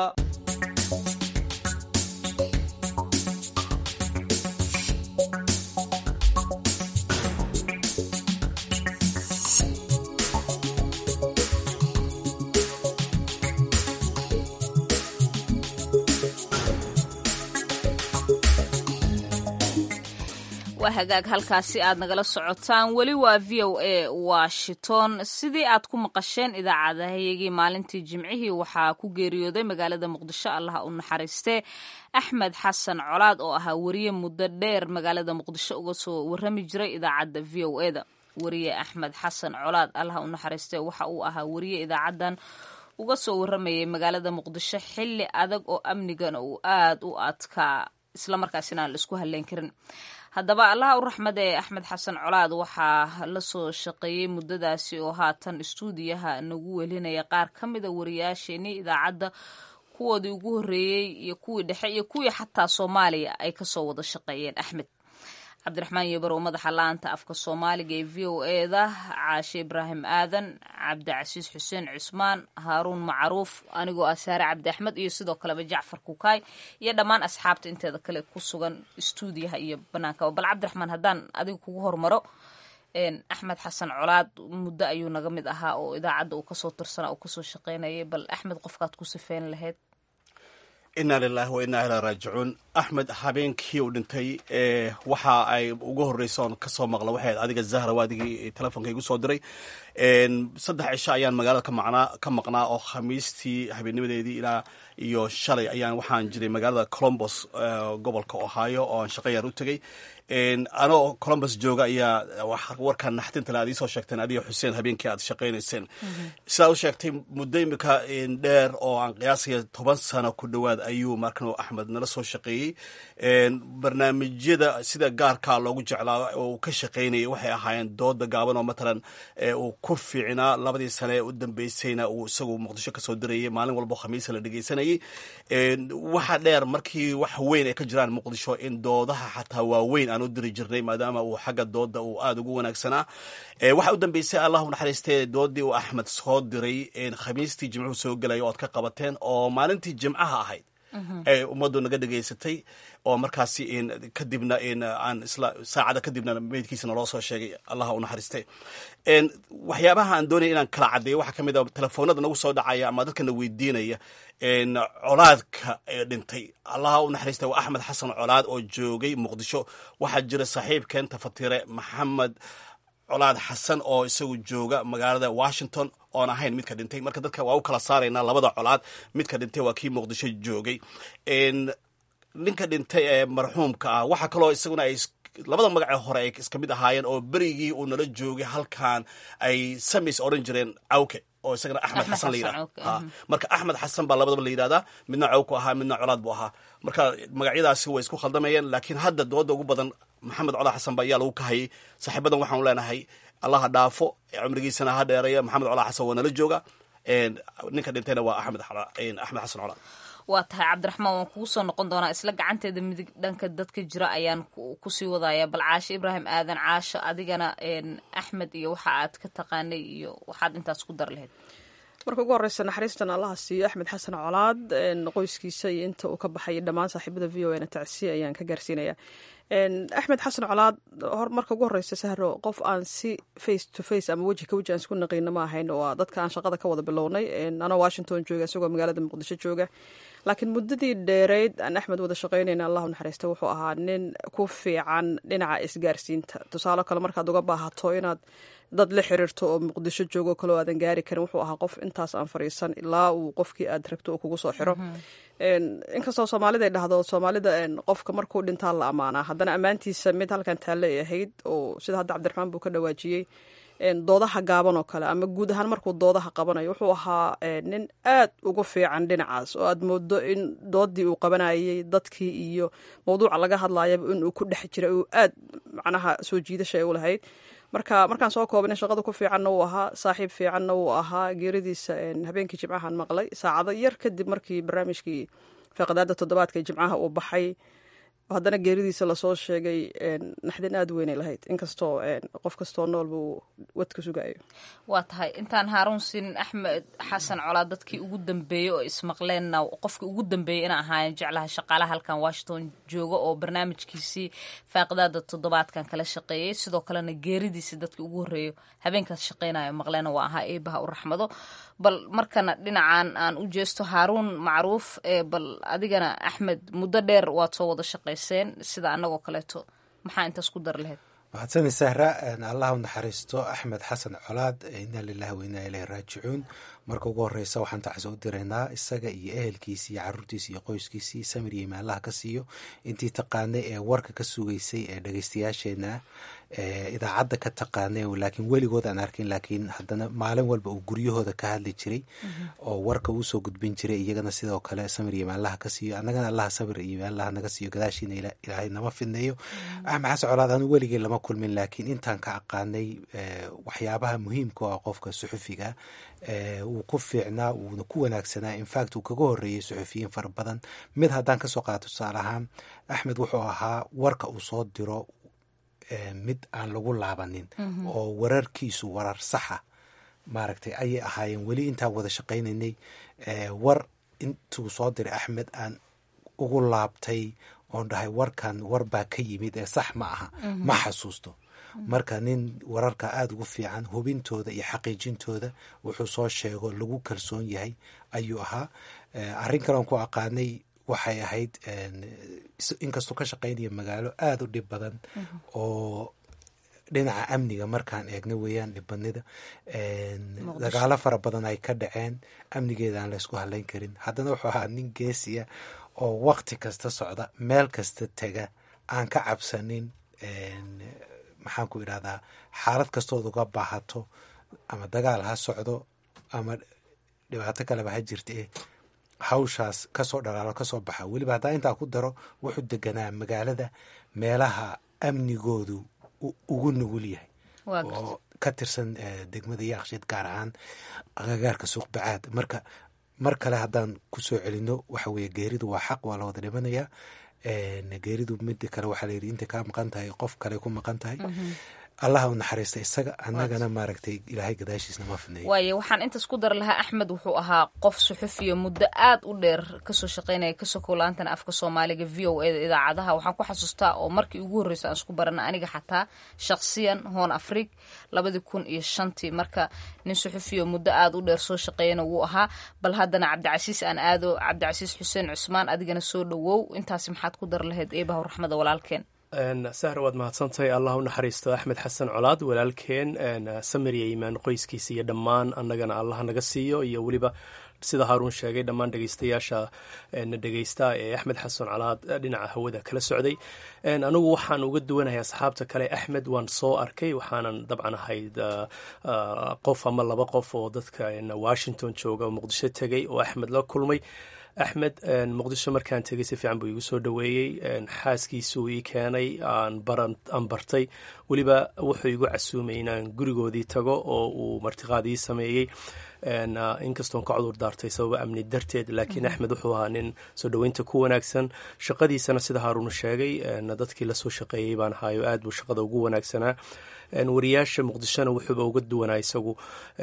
waa hagaag halkaasi aad nagala socotaan weli waa v o a washington sidii aad ku maqasheen idaacadahayagii maalintii jimcihii waxaa ku geeriyooday magaalada muqdisho allaha u naxariistee axmed xasan colaad oo ahaa wariye muddo dheer magaalada muqdisho uga soo warrami jiray idaacadda v o e da wariye axmed xasan colaad allaha u naxariistee waxa uu ahaa wariye idaacaddan uga soo warramayay magaalada muqdisho xilli adag oo amnigana uu aad u adkaa islamarkaasina aan la isku halleyn karin haddaba allaha u raxmada ee axmed xasan colaad waxaa la soo shaqeeyey muddadaasi oo haatan istuudiyaha nagu welinaya qaar ka mida wariyaasheenii idaacadda kuwoodii ugu horreeyey iyo kuwii dhexe iyo kuwii xataa soomaaliya ay kasoo wada shaqeeyeen axmed cabdiraxmaan yebar oo madaxa la-anta afka soomaaliga ee v o e da caashe ibraahim aadan cabdicasiis xuseen cusmaan haaruun macruuf anigoo ah saare cabdi axmed iyo sidoo kaleba jacfar kukaay iyo dhammaan asxaabta inteeda kale ku sugan istuudiyaha iyo banaankaa bal cabdiraxmaan haddaan adiga kugu hormaro axmed xasan colaad muddo ayuu naga mid ahaa oo idaacadda uu kasoo tirsanaa uu kasoo shaqeynayay bal axmed qofkaad ku sifeyn lahayd inaa lilaahi wa innaa ilaa raajicuun axmed habeenkii uu dhintay waxa ay ugu horreysa oon kasoo maqla waxay adiga zahra waa adigii telefonka igu soo diray saddex cisho ayaan magaalada kamaqnaa ka maqnaa oo khamiistii habeennimadeedii ilaa iyo shalay ayaan waxaan jiray magaalada colombos gobolka ohio oo aan shaqo yar u tegey anoo colombos jooga ayaa warkan naxdinta le aad iisoo sheegteen adiga xuseen habeenkii aad shaqaynayseen sidaad u sheegtay muddo imika dheer oo aan qiyaasaya toban sano ku dhowaad ayuu markan axmed nala soo shaqeeyey barnaamijyada sida gaarkaa loogu jeclaa oo uu ka shaqaynayay waxay ahaayeen dooda gaaban oo matalan uu ku fiicnaa labadii sane ee u dambeysayna uu isagu muqdisho kasoo dirayay maalin walbo khamiisa la dhegeysanayay waxa dheer markii wax weyn ay ka jiraan muqdisho in doodaha xataa waaweyn aan u diri jirnay maadaama uu xagga dooda uu aada ugu wanaagsanaa waxaa u dambeysay allah u naxariistee doodii uu axmed soo diray khamiistii jimcuhu soo gelaya o ad ka qabateen oo maalintii jimcaha ahayd ee ummaddu naga dhegaysatay oo markaasi kadibna aan isla saacada kadibna meydkiisa naloo soo sheegay allaha u naxariiste waxyaabaha aan doonaya inaan kala caddeeyo waxaa ka mid a telefoonada nagu soo dhacaya ama dadkana weydiinaya colaadka ee dhintay allaha u naxariista waa axmed xasan colaad oo joogay muqdisho waxaa jira saaxiibkeen tafatire maxamed colaad xasan oo isagu jooga magaalada washington oon ahayn midka dhintay marka dadka waa u kala saaraynaa labada colaad midka dhintay waa kii muqdisho joogay ninka dhintay ee marxuumka ah waxaa kaloo isaguna ay labada magacee hore ay iska mid ahaayeen oo berigii uu nala joogay halkan ay samis odhan jireen cawke oo isagana axmed xasan la yidhahda marka axmed xasan baa labadaba la yidhahdaa midna cawku ahaa midna colaad buu ahaa marka magacyadaasi way isku khaldamayeen laakiin hadda dooda ugu badan maxamed colaad xasan ba ayaa lagu kahayay saaxiibadan waxaanu leenahay allaha dhaafo cumrigiisana ha dheereeya maxamed colaad xasan waa nala jooga ninka dhintayna waa axmed axmed xasan colaad waa tahay cabdiraxmaan waan kugu soo noqon doonaa isla gacanteeda midig dhanka dadka jira ayaan kusii wadaya bal caasho ibraahim aadan caasho adigana axmed iyo waxa aad ka taqaanay iyo waxaad intaas ku dar lahayd marka ugu horeysa naxariistan allaha siiyo axmed xasan colaad qoyskiisa iyo inta uu ka baxay dhammaan saaxiibada v o na tacsiya ayaan ka gaarsiinaya axmed xasan colaad marka ugu horeysa sahro qof aan si face to face ama weji ka weji aan isku naqiino ma ahayn waa dadka aan shaqada ka wada bilownay anoo washington jooga isagoo magaalada muqdisho jooga laakiin muddadii dheereyd aan axmed wada shaqaynayna allahu naxariista wuxuu ahaa nin ku fiican dhinaca isgaarsiinta tusaale kale markaad uga baahato inaad dad la xiriirto oo muqdisho joogo kaloo aadan gaari karin wuxuu ahaa qof intaas aan fariisan ilaa uu qofkii aad rabto uu kugu soo xiro inkastoo soomaalida ay dhahdo soomaalida qofka markuu dhintaa la ammaanaa haddana ammaantiisa mid halkan taalle ay ahayd oo sida hadda cabdiraxmaan buu ka dhawaajiyey doodaha gaaban oo kale ama guud ahaan markuu doodaha qabanayo wuxuu ahaa nin aad ugu fiican dhinacaas oo aad moodo in doodii uu qabanayay dadkii iyo mawduuca laga hadlayaba inuu ku dhex jira uu aad macnaha soo jiidasha ay u lahayd marka markaan soo koobana shaqada ku fiicanna wuu ahaa saaxiib fiicanna wuu ahaa geeridiisa habeenkii jimcahan maqlay saacado yar kadib markii barnaamijkii faqadaada toddobaadka jimcaha uu baxay haddana geeridiisa lasoo sheegay naxdin aada weynay lahayd inkastoo qof kastoo nool buu wadka sugayo waa tahay intaan haaruun siinin axmed xasan colaa dadkii ugu dambeeyey oo ismaqleenna qofkii ugu dambeeyey ina ahaayeen jeclaha shaqaalaha halkan washington jooga oo barnaamijkiisii faaqidaada toddobaadkan kala shaqeeyey sidoo kalena geeridiisi dadkii ugu horreeyo habeenkaas shaqeynayo maqleena waa ahaa eebaha u raxmado bal markana dhinacan aan u jeesto haaruun macruuf bal adigana axmed muddo dheer waad soo wada shaqayseen sida annagoo kaleeto maxaa intaas ku dar lahayd mahadsanid sahra allah u naxariisto axmed xasan colaad inaa lilahi wa inaa ilahi raajicuun marka ugu horeysa waxaan tacso u diraynaa isaga iyo ehelkiisi iyo caruurtiisi iyo qoyskiisii samir iyo imaalaha ka siiyo intii taqaanay ee warka ka sugaysay ee dhegeystayaasheena idaacadda ka taqaanay laakiin weligood aan arkin laakiin haddana maalin walba uu guryahooda ka hadli jiray oo warka uu soo gudbin jiray iyagana sidoo kale samir iyo imaalaha ka siiyo annagana allaha samir iyo imaalaha naga siiyo gadaashiina ilaahay nama fidneeyo axmed xasan colaad anu weligii lama kulmin laakiin intaan ka aqaanay waxyaabaha muhiimka oo ah qofka suxufiga wuu ku fiicnaa wuuna ku wanaagsanaa infact uu kaga horeeyey suxufiyiin fara badan mid haddaan kasoo qaato tusaale ahaan axmed wuxuu ahaa warka uu soo diro mid aan lagu laabanin oo wararkiisu warar saxa maaragtay ayay ahaayeen weli intaan wada shaqaynaynay war intuu soo diray axmed aan ugu laabtay oon dhahay warkan war baa ka yimid ee sax ma aha ma xasuusto marka nin wararka aada ugu fiican hubintooda iyo xaqiijintooda wuxuu soo sheego lagu kalsoon yahay ayuu ahaa arrin kaleon ku aqaanay waxay ahayd inkastuu ka shaqaynaya magaalo aada u dhib badan oo dhinaca amniga markaan eegna weeyaan dhibadnida dagaalo fara badan ay ka dhaceen amnigeeda aan laysku halayn karin haddana wuxuu ahaa nin geesiya oo wakti kasta socda meel kasta tega aan ka cabsanin maxaan ku idhahdaa xaalad kastood uga baahato ama dagaal ha socdo ama dhibaato kaleba ha jirta eh hawshaas kasoo dhalaalo kasoo baxa weliba haddaa intaa ku daro wuxuu deganaa magaalada meelaha amnigoodu ugu nugul yahay oo ka tirsan degmada yaaqshiid gaar ahaan agagaarka suuqbacaad marka mar kale haddaan kusoo celino waxa weye geeridu waa xaq waa la wada dhimanayaa geeridu mida kale waxaa layidhi intay kaa maqan tahay qof kale ku maqan tahay allaha u naxariista isaga annagana maaragtay ilaahay gadaashiisna ma fidneeyo waayo waxaan intaas ku dar lahaa axmed wuxuu ahaa qof suxufiya muddo aad u dheer kasoo shaqaynaya kasoo laantana afka soomaaliga v o eda idaacadaha waxaan ku xasuustaa oo markii ugu horreysa aan isku barana aniga xataa shakhsiyan hoon afrig labadii kun iyo shantii marka nin suxufiya muddo aad u dheer soo shaqeeyana wuu ahaa bal haddana cabdicasiis aan aado cabdicasiis xuseen cusmaan adigana soo dhowow intaasi maxaad ku dar lahayd eebaha raxmada walaalkeen sahra waad mahadsantahay allah u naxariisto axmed xasan colaad walaalkeen samir iyo iimaan qoyskiisa iyo dhammaan annagana allah naga siiyo iyo weliba sida haaruun sheegay dhammaan dhegeystayaasha na dhegeysta ee axmed xasan colaad dhinaca hawada kala socday anigu waxaan uga duwanahay asxaabta kale axmed waan soo arkay waxaanan dabcan ahayd qof ama laba qof oo dadka washington jooga oo muqdisho tegay oo axmed la kulmay axmed muqdisho markaan tegay si fiican buu igu soo dhoweeyey xaaskiisuu ii keenay aan bartay weliba wuxuu igu casuumay inaan gurigoodii tago oo uu martiqaad ii sameeyey inkastoon ka cudur daartay sababa amni darteed laakiin axmed wuxuu ahaa nin soo dhoweynta ku wanaagsan shaqadiisana sida haaruunu sheegay dadkii lasoo shaqeeyey baan ahaayo aad buu shaqada ugu wanaagsanaa wariyaasha muqdishona wuxuuba uga duwanaa isagu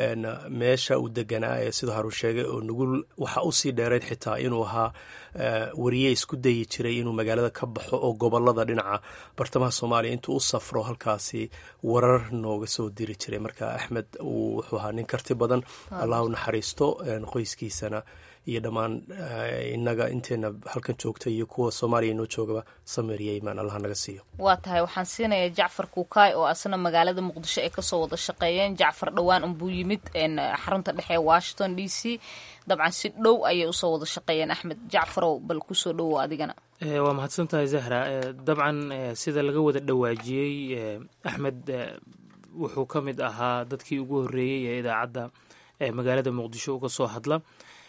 meesha uu deganaa ee sida haruun sheegay oo nugul waxa usii dheerayd xitaa inuu ahaa wariye isku dayi jiray inuu magaalada ka baxo oo gobolada dhinaca bartamaha soomaaliya intuu u safro halkaasi warar nooga soo diri jiray marka axmed wuxuu ahaa nin karti badan allah u naxariisto qoyskiisana iyo dhammaan inaga inteena halkan joogta iyo kuwa soomaaliya inoo joogaba samir iyo imaan allah naga siiyo waa tahay waxaan siinayaa jacfar kuukaay oo asna magaalada muqdisho ay kasoo wada shaqeeyeen jacfar dhowaan unbuu yimid xarunta dhexe ee washington d c dabcan si dhow ayay usoo wada shaqeeyeen axmed jacfarow bal kusoo dhowow adigana waa mahadsan tahay zahra dabcan sida laga wada dhawaajiyey axmed wuxuu ka mid ahaa dadkii ugu horreeyey ee idaacadda magaalada muqdisho uga soo hadla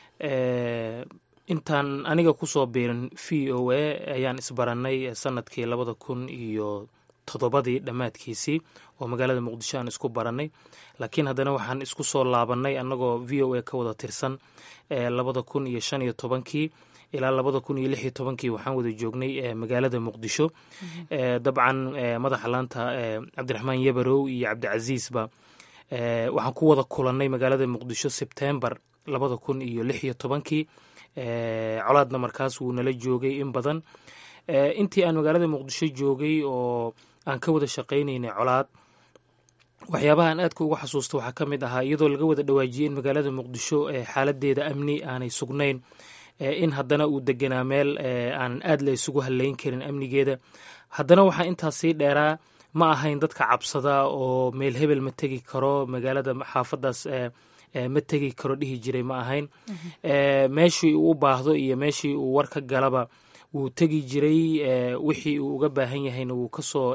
intaan aniga kusoo biirin v o a ayaan isbarannay sanadkii labada kun iyo toddobadii dhammaadkiisii oo magaalada muqdisho aan isku barannay laakiin haddana waxaan isku soo laabannay annagoo v o a ka wada tirsan labada kun iyo shan iyo tobankii ilaa labada kun iyo lix iyo tobankii waxaan wada joognay magaalada muqdisho dabcan madaxa laanta cabdiraxmaan yabarow iyo cabdicasiisba waxaan ku wada kulannay magaalada muqdisho sebtembar labada kun iyo lix iyo tobankii colaadna markaas wuu nala joogay in badan intii aan magaalada muqdisho joogay oo aan ka wada shaqaynaynay colaad waxyaabaha aan aadka uga xasuusta waxaa ka mid ahaa iyadoo laga wada dhawaajiyey in magaalada muqdisho xaaladeeda amni aanay sugnayn in haddana uu deganaa meel aan aad la isugu haleyn karin amnigeeda haddana waxaa intaas sii dheeraa ma ahayn dadka cabsada oo meel hebel ma tegi karo magaalada xaafadaas ma tegi karo dhihi jiray ma ahayn meeshii uu u baahdo iyo meeshii uu war ka galaba wuu tegi jiray wixii uu uga baahan yahayna wuu kasoo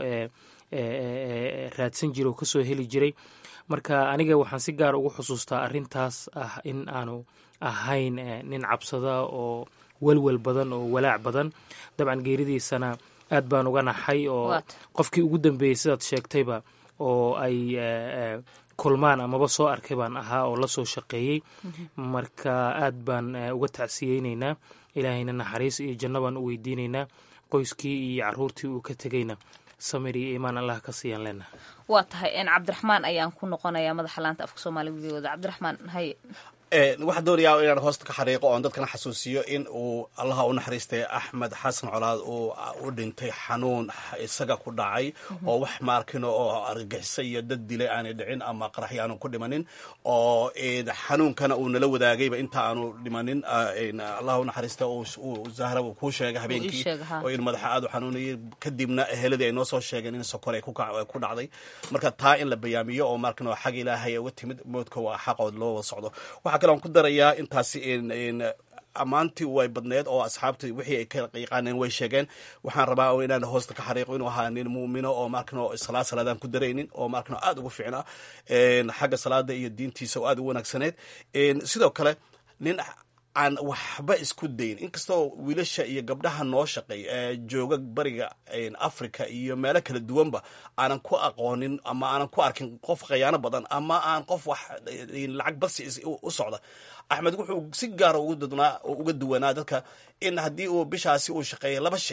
raadsan jiray oo kasoo heli jiray marka aniga waxaan si gaar ugu xusuustaa arintaas ah in aanu ahayn nin cabsada oo welwel badan oo walaac badan dabcan geeridiisana aad baan uga naxay oo qofkii ugu dambeeyey sidaad sheegtayba oo ay kulmaan amaba soo arkay baan ahaa oo lasoo shaqeeyey marka aad baan uga tacsiyeyneynaa ilaahayna naxariis iyo janno baan u weydiineynaa qoyskii iyo caruurtii uu ka tegeyna samir iyo iimaan allah ka siiyaan leenaha waa tahay cabdiraxmaan ayaan ku noqonayaa madaxa laanta afka soomaaliga videooda cabdiraxmaan haye waxaan doonayaa inaan hoosta ka xariiqo oon dadkana xasuusiyo in uu allaha u naxariistay axmed xasan colaad uu u dhintay xanuun isaga ku dhacay oo wax maarkino oo argagixisa iyo dad dilay aanay dhicin ama qaraxyo aanu ku dhimanin oo xanuunkana uu nala wadaagayba inta aanu dhimanin allaha u naxariista uu zahra uu kuu sheegay habeenkii oo in madaxa aad u xanuunayay kadibna eheladii ay noo soo sheegeen in sokor ay ku dhacday marka taa in la bayaamiyo oo maarkino xag ilaahay uga timid moodka waa xaqood loo wada socdo waxaa kale aan ku darayaa intaasi ammaantii way badneed oo asxaabta wixii ay ka yaqaaneen way sheegeen waxaan rabaa inaan hoosta ka xariiqo inuu ahaa nin muumino oo markano salaad salaadaan ku daraynin oo markano aad ugu fiicnaa xagga salaada iyo diintiisa oo aad u wanaagsaneed sidoo kale nin aan waxba isku dayn inkastoo wiilasha iyo gabdhaha noo shaqeey jooga bariga africa iyo meelo kala duwanba aanan ku aqoonin ama aanan ku arkin qof khayaano badan ama aan qof wax lacag basi u socda axmed wuxuu si gaara uga duwanaa dadka in haddii uu bishaasi uu shaqeeya laba shay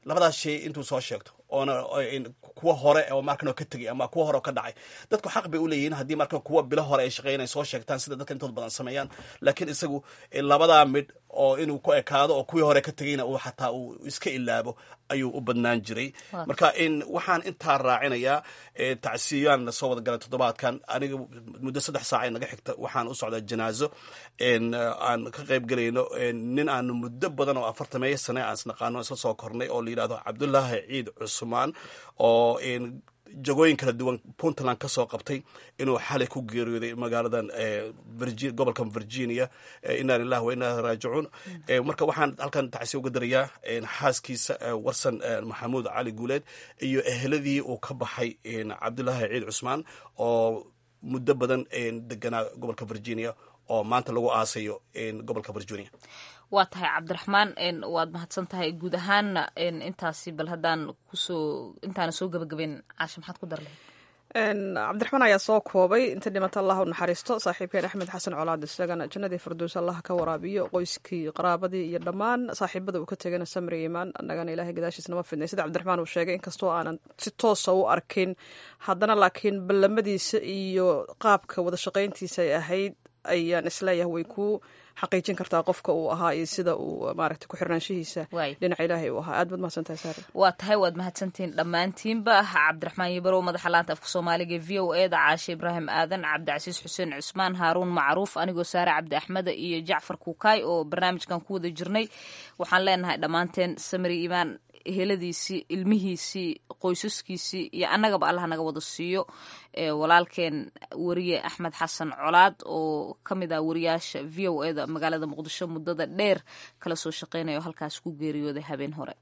labadaas shay intuu soo sheegto oona kuwa hore oo markan ka tegay ama kuwa hore oo ka dhacay dadku xaq bay u leeyihiin haddii marka kuwa bilo hore ay shaqeynay soo sheegtaan sida dadka intood badan sameeyaan laakiin isagu labadaa midh oo inuu ku ekaado oo kuwii hore ka tegayna uu xataa uu iska ilaabo ayuu u badnaan jiray marka waxaan intaa raacinayaa tacsiyaan soo wada galay toddobaadkan aniga muddo saddex saac naga xigta waxaan u socdaa janaazo aan ka qayb gelayno nin aan muddo badan oo afartameeyo sane aan isnaqaano isla soo kornay oo la yidhahdo cabdullaahi ciid cusmaan oo jagooyin kala duwan puntland ka soo qabtay inuu xalay ku geeriyooday magaaladan gobolkan virginia inaa lilah wa inaa raajicuun marka waxaan halkan tacsiya uga darayaa xaaskiisa warsan maxamuud cali guuleed iyo eheladii uu ka baxay cabdulaahi ciid cusmaan oo muddo badan deganaa gobolka virginia oo maanta lagu aasayo gobolka virginia waa tahay cabdiraxmaan waad mahadsan tahay guud ahaanna intaasi bal haddaan kusoo intaana soo gabagabeyn caasha maxaad ku dar lahayd cabdiraxmaan ayaa soo koobay inta dhimata allah u naxariisto saaxiibkeen axmed xasan colaad isagana jannadii farduus allah ka waraabiyo qoyskii qaraabadii iyo dhammaan saaxiibada uu ka tegana samri imaan annagana ilahay gadaashiis nama fidnay sida cabdiraxmaan uu sheegay inkastoo aanan si toosa u arkin haddana laakiin ballamadiisa iyo qaabka wada shaqayntiisa ay ahayd ayaan isleeyahay way ku xaqiijin kartaa qofka uu ahaa iyo sida uu maaragta ku xirnaanshihiisa dhinaca ilaahay uu ahaa aad baad mahadsantahay saare waa tahay waad mahadsantihiin dhammaantiinba cabdiraxmaan yabarow madaxa laanta afka soomaaliga v o e da caashe ibraahim aadan cabdicasiis xuseen cusmaan haaruun macruuf anigoo saare cabdi axmeda iyo jacfar kuukaay oo barnaamijkan ku wada jirnay waxaan leenahay dhammaanteen samri imaan heladiisii ilmihiisii qoysaskiisii iyo annagaba allah naga wada siiyo walaalkeen wariye axmed xasan colaad oo ka mid ah wariyaasha v o e da magaalada muqdisho muddada dheer kala soo shaqeynaya oo halkaas ku geeriyooday habeen hore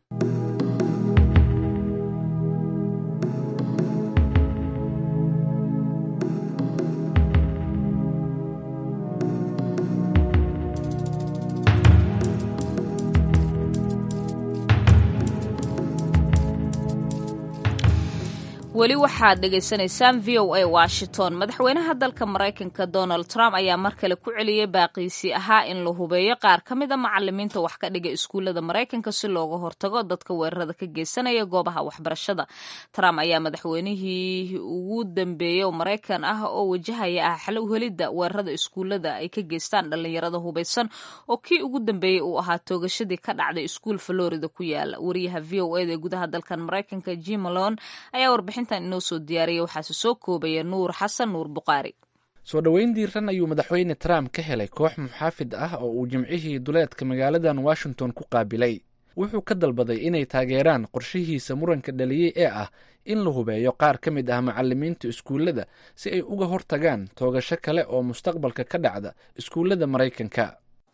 weli waxaad dhegaysanaysaan v o a washington madaxweynaha dalka maraykanka donald trump ayaa mar kale ku celiyey baaqiisii ahaa in la hubeeyo qaar ka mid a macalimiinta wax ka dhiga iskuullada maraykanka si looga hortago dadka weerarada ka geysanaya goobaha waxbarashada trump ayaa madaxweynihii ugu dambeeyey oo maraykan ah oo wajahaya ah xal uhelidda weerarada iskuullada ay ka geystaan dhallinyarada hubaysan oo kii ugu dambeeyey uu ahaa toogashadii ka dhacday iskuul florida ku yaala wariyaha v o eda ee gudaha dalkan maraykanka jim malone ayaa warbixin inoo soo diyaariyay waxaase soo koobaya nuur xasan nuur buqaari soo dhoweyn diiran ayuu madaxweyne trump ka helay koox muxaafid ah oo uu jimcihii duleedka magaaladan washington ku qaabilay wuxuu ka dalbaday inay taageeraan qorshihiisa muranka dhaliyey ee ah in la hubeeyo qaar ka mid ah macalimiinta iskuullada si ay uga hortagaan toogasho kale oo mustaqbalka ka dhacda iskuullada maraykanka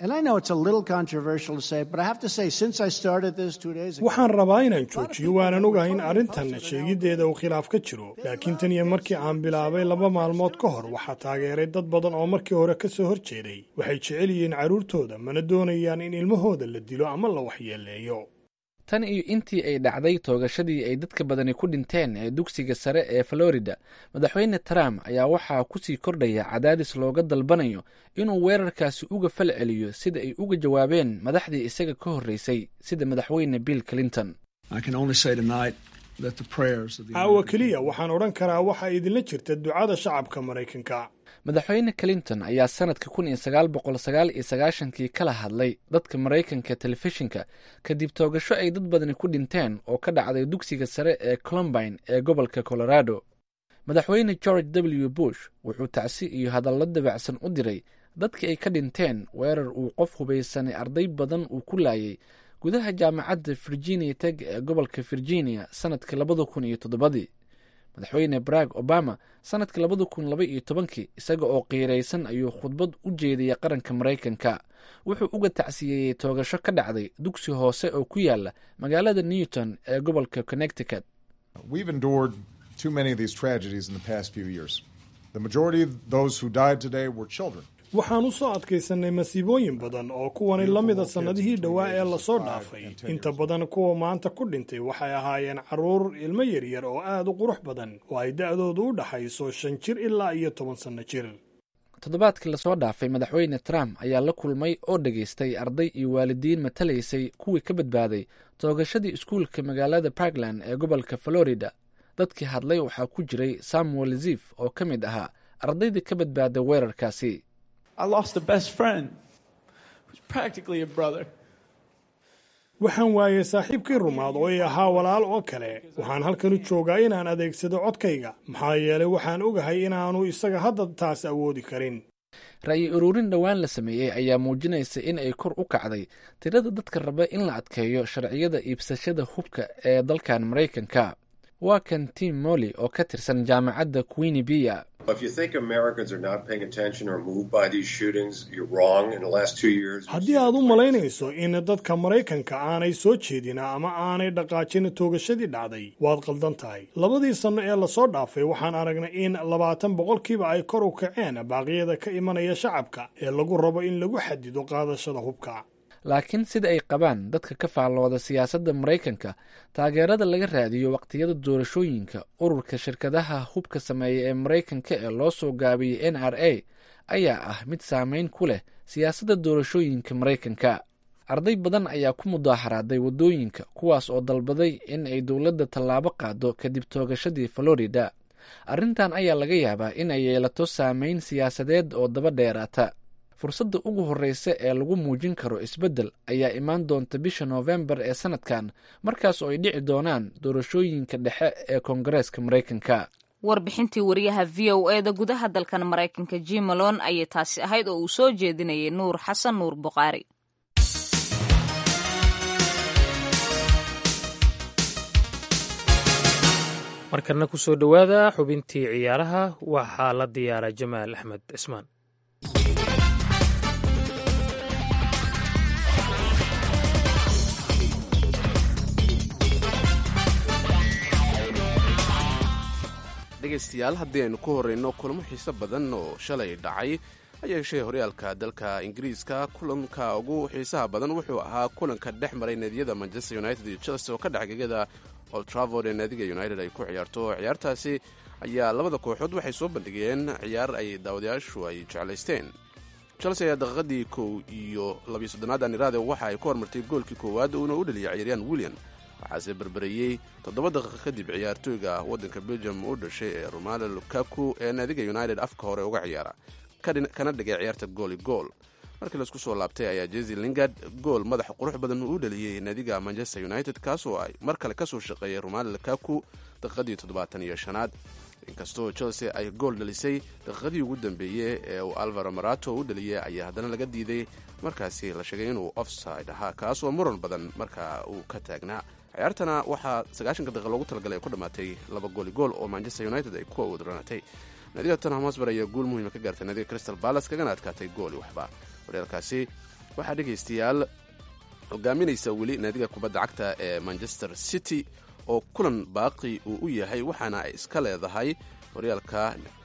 waxaan rabaa inaan joojiyo waanan ogahay in arrintan sheegiddeeda uu khilaaf ka jiro laakiin tan iyo markii aan bilaabay laba maalmood ka hor waxaa taageeray dad badan oo markii hore ka soo hor jeeday waxay jecel yihiin carruurtooda mana doonayaan in ilmahooda la dilo ama la waxyeeleeyo tan iyo intii ay dhacday toogashadii ay dadka badani ku dhinteen ee dugsiga sare ee florida madaxweyne trump ayaa waxaa kusii kordhaya cadaadis looga dalbanayo inuu weerarkaasi uga fal celiyo sida ay uga jawaabeen madaxdii isaga ka horreysay sida madaxweyne bill clinton caawa keliya waxaan odhan karaa waxaa idinla jirta ducada shacabka maraykanka madaxweyne clinton ayaa sanadka kun iyo sagaal boqol sagaal iyo sagaashankii kala hadlay dadka maraykanka telefishinka kadib toogasho ay dad badani ku dhinteen oo ka dhacday dugsiga sare ee colombine ee gobolka colorado madaxweyne george w bush wuxuu tacsi iyo hadallo dabacsan u diray dadkii ay ka dhinteen weerar uu qof hubaysanay arday badan uu ku laayay gudaha jaamacadda virginia teg ee gobolka virginia sanadkii labada kun iyo toddobadii madaxweyne barack obama sanadkii labada kun laba iyo tobankii isaga oo qiiraysan ayuu khudbad u jeediyay qaranka maraykanka wuxuu uga tacsiyeeyey toogasho ka dhacday dugsi hoose oo ku yaala magaalada newton ee gobolka connecticut waxaan u soo adkaysannay masiibooyin badan oo kuwani la mida sannadihii dhowaa ee lasoo dhaafay inta badan kuwa maanta ku dhintay waxay ahaayeen carruur ilmo yaryar oo aad u qurux badan oo ay da'doodu u dhaxayso shan jir ilaa iyo toban sanno jir toddobaadkii lasoo dhaafay madaxweyne trump ayaa la kulmay oo dhageystay arday iyo waalidiin matalaysay kuwii ka badbaaday toogashadii iskuulka magaalada parkland ee gobolka florida dadkii hadlay waxaa ku jiray samuel zif oo ka mid ahaa ardaydii ka badbaaday weerarkaasi waxaan waayay saaxiibkii rumaad oo i ahaa walaal oo kale waxaan halkanu joogaa inaan adeegsado codkayga maxaa yeelay waxaan ogahay inaanu isaga hadda taas awoodi karin ra'yi ururin dhowaan la sameeyey ayaa muujinaysa in ay kor u kacday tirada dadka raba in la adkeeyo sharciyada iibsashada hubka ee dalkan maraykanka waa kan tim molly oo ka tirsan jaamacadda queeni bia haddii aad u malaynayso in dadka maraykanka aanay soo jeedin ama aanay dhaqaajin toogashadii dhacday waad qaldan tahay labadii sanno ee lasoo dhaafay waxaan aragnay in labaatan boqolkiiba ay kor u kaceen baaqyada ka imanaya shacabka ee lagu rabo in lagu xadido qaadashada hubka laakiin sida ay qabaan dadka ka faallooda siyaasadda maraykanka taageerada laga raadiyo waqtiyada doorashooyinka ururka shirkadaha hubka sameeya ee maraykanka ee loo soo gaabiyey n r a ayaa ah mid saameyn ku leh siyaasadda doorashooyinka maraykanka arday badan ayaa ku mudaaharaaday waddooyinka kuwaas oo dalbaday in ay dowladda tallaabo qaado kadib toogashadii florida arrintan ayaa laga yaabaa in ay yeelato saameyn siyaasadeed oo daba dheeraata fursadda ugu horreysa ee lagu muujin karo isbeddel ayaa imaan doonta bisha noofembar ee sanadkan markaas oo ay dhici doonaan doorashooyinka dhexe ee koongareeska maraykanka warbixintii wariyaha v o e da gudaha dalkan maraykanka jimalon ayay taasi ahayd oo uu soo jeedinayay nuur xasan nuur buqaari markana ku soo dhowaada xubintii ciyaaraha waxaa la diyaara jamaal axmed cismaan dhegaystayaal haddii aynu ku horreyno kulamo xiise badan oo shalay dhacay ayaa heshay horyaalka dalka ingiriiska kulanka ugu xiisaha badan wuxuu ahaa kulanka dhex maray naadiyada manchester united iyo chelsea oo ka dhex gegada old travord ee naadiga united ay ku ciyaarto ciyaartaasi ayaa labada kooxood waxay soo bandhigeen ciyaar ay daawadayaashu ay jeclaysteen chelsea ayaa daqiiqadii kow iyo labiyo soddonaad aniraade waxa ay ku hormartay goolkii koowaad uuna u dhaliyay ciyaaryahan william waxaase berbereyey toddoba daqiiqa kadib ciyaartooyga waddanka belgium u dhashay ee romalo lukaku ee naadiga united afka hore uga ciyaara kana dhigay ciyaarta gooli gool markii laisku soo laabtay ayaa jesi lingard gool madax qurux badan uu dhaliyey naadiga manchester united kaasoo ay mar kale kasoo shaqeeyay romalo lukaku daqiiqadii toddobaatan iyo shanaad inkastoo chelsea ay gool dhalisay daqiiqadii ugu dambeeyey ee uu alvaro marato u dhaliyey ayaa haddana laga diiday markaasi la sheegay inuu offside ahaa kaasoo muran badan markaa uu ka taagnaa ciyaartana waxaa sagaashanka daqiiqa loogu talagalay ay ku dhammaatay laba gooli gool oo manchester united ay ku awodranatay naadiga tottenham hosber ayaa guul muhiima ka gaartay naadiga crystal palace kagana adkaatay gooli waxba horyaalkaasi waxaa dhegaystayaal hogaaminaysa weli naadiga kubadda cagta ee manchester city oo kulan baaqi uu u yahay waxaana ay iska leedahay horyaalka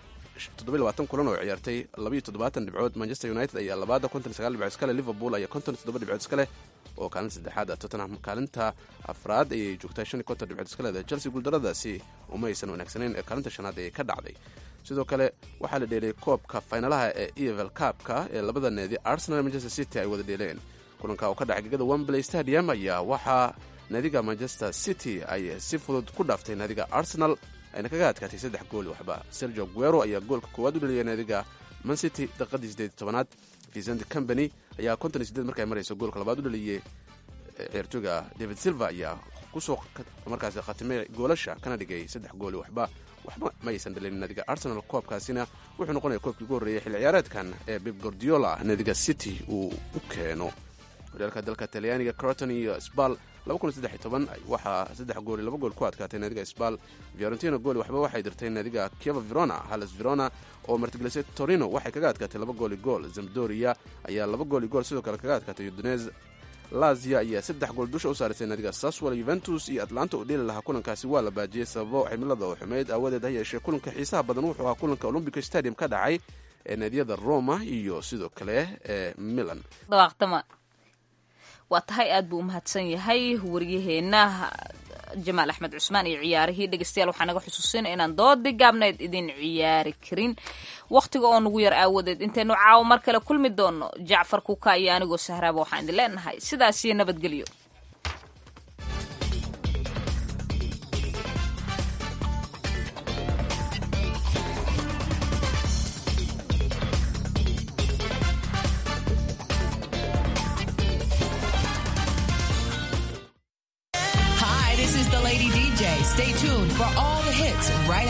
kulan oo ciyaartay dhibcood manchester united ayaa labaada dhibcood iskale liverpool ayaa dhibcood iskaleh oo kaalinta saddexaad tottenham kaalinta afraad ayay joogtaa dhibcood iska leedahay chelsea guuldaradaasi uma aysan wanaagsanayn ee kaalinta shanaad ayay ka dhacday sidoo kale waxaa la dheelay koobka faynalaha ee evel kaabka ee labada needi arsenal manchester city ay wada dheeleen kulanka oo ka dhacay gegada wembley stadium ayaa waxaa naadiga manchester city ay si fudud ku dhaaftay naadiga arsenal ayna kaga adkaatay saddex gooli waxba sergio guero ayaa goolka koowaad u dhaliyay naadiga mancity daqiiqadii sideed tobanaad vicent company ayaa konton iyo sideed markay marayso goolka labaad u dhaliyey ciyaartooyga david silva ayaa kusoo markaasi khatimay goolasha kana dhigay saddex gooli waxba waxba ma aysan dhalin naadiga arsenal koobkaasina wuxuu noqonaya koobkii ugu horreeyay xilli ciyaareedkan ee bib gordiola naadiga city uu u keeno horyaalka dalka talyaaniga croton iyo sbal waxaa saddex gooli laba gool ku adkaatay naadiga sbal fiorentino gooli waxba waxay dirtay naadiga kieva verona halles verona oo martigelisay torino waxay kaga adkaatay laba gooli gool zamdoria ayaa laba gooli gool sidoo kale kaga adkaatay udinez lazia ayaa saddex gool dusha u saarisay naadiga saswal yuventus iyo atlanta oo dheeli lahaa kulankaasi waa la baajiyey sababo cimilada oo xumeyd aawadeed ha yeeshee kulanka xiisaha badan wuxuu ahaa kulanka olombico stadium ka dhacay ee naadiyada roma iyo sidoo kale ee milan waa tahay aad buu u mahadsan yahay waryaheenna jamaal axmed cusmaan iyo ciyaarihii dhegeystayaal waxaa naga xusuusin inaan doodii gaabneed idin ciyaari karin wakhtiga oo nugu yar aawadeed intaynu caawo mar kale kulmi doono jacfar kuka iyo anigoo sahraaba waxaan idin leenahay sidaas iyo nabadgelyo Hi, this is the Lady DJ. Stay tuned for all the hits right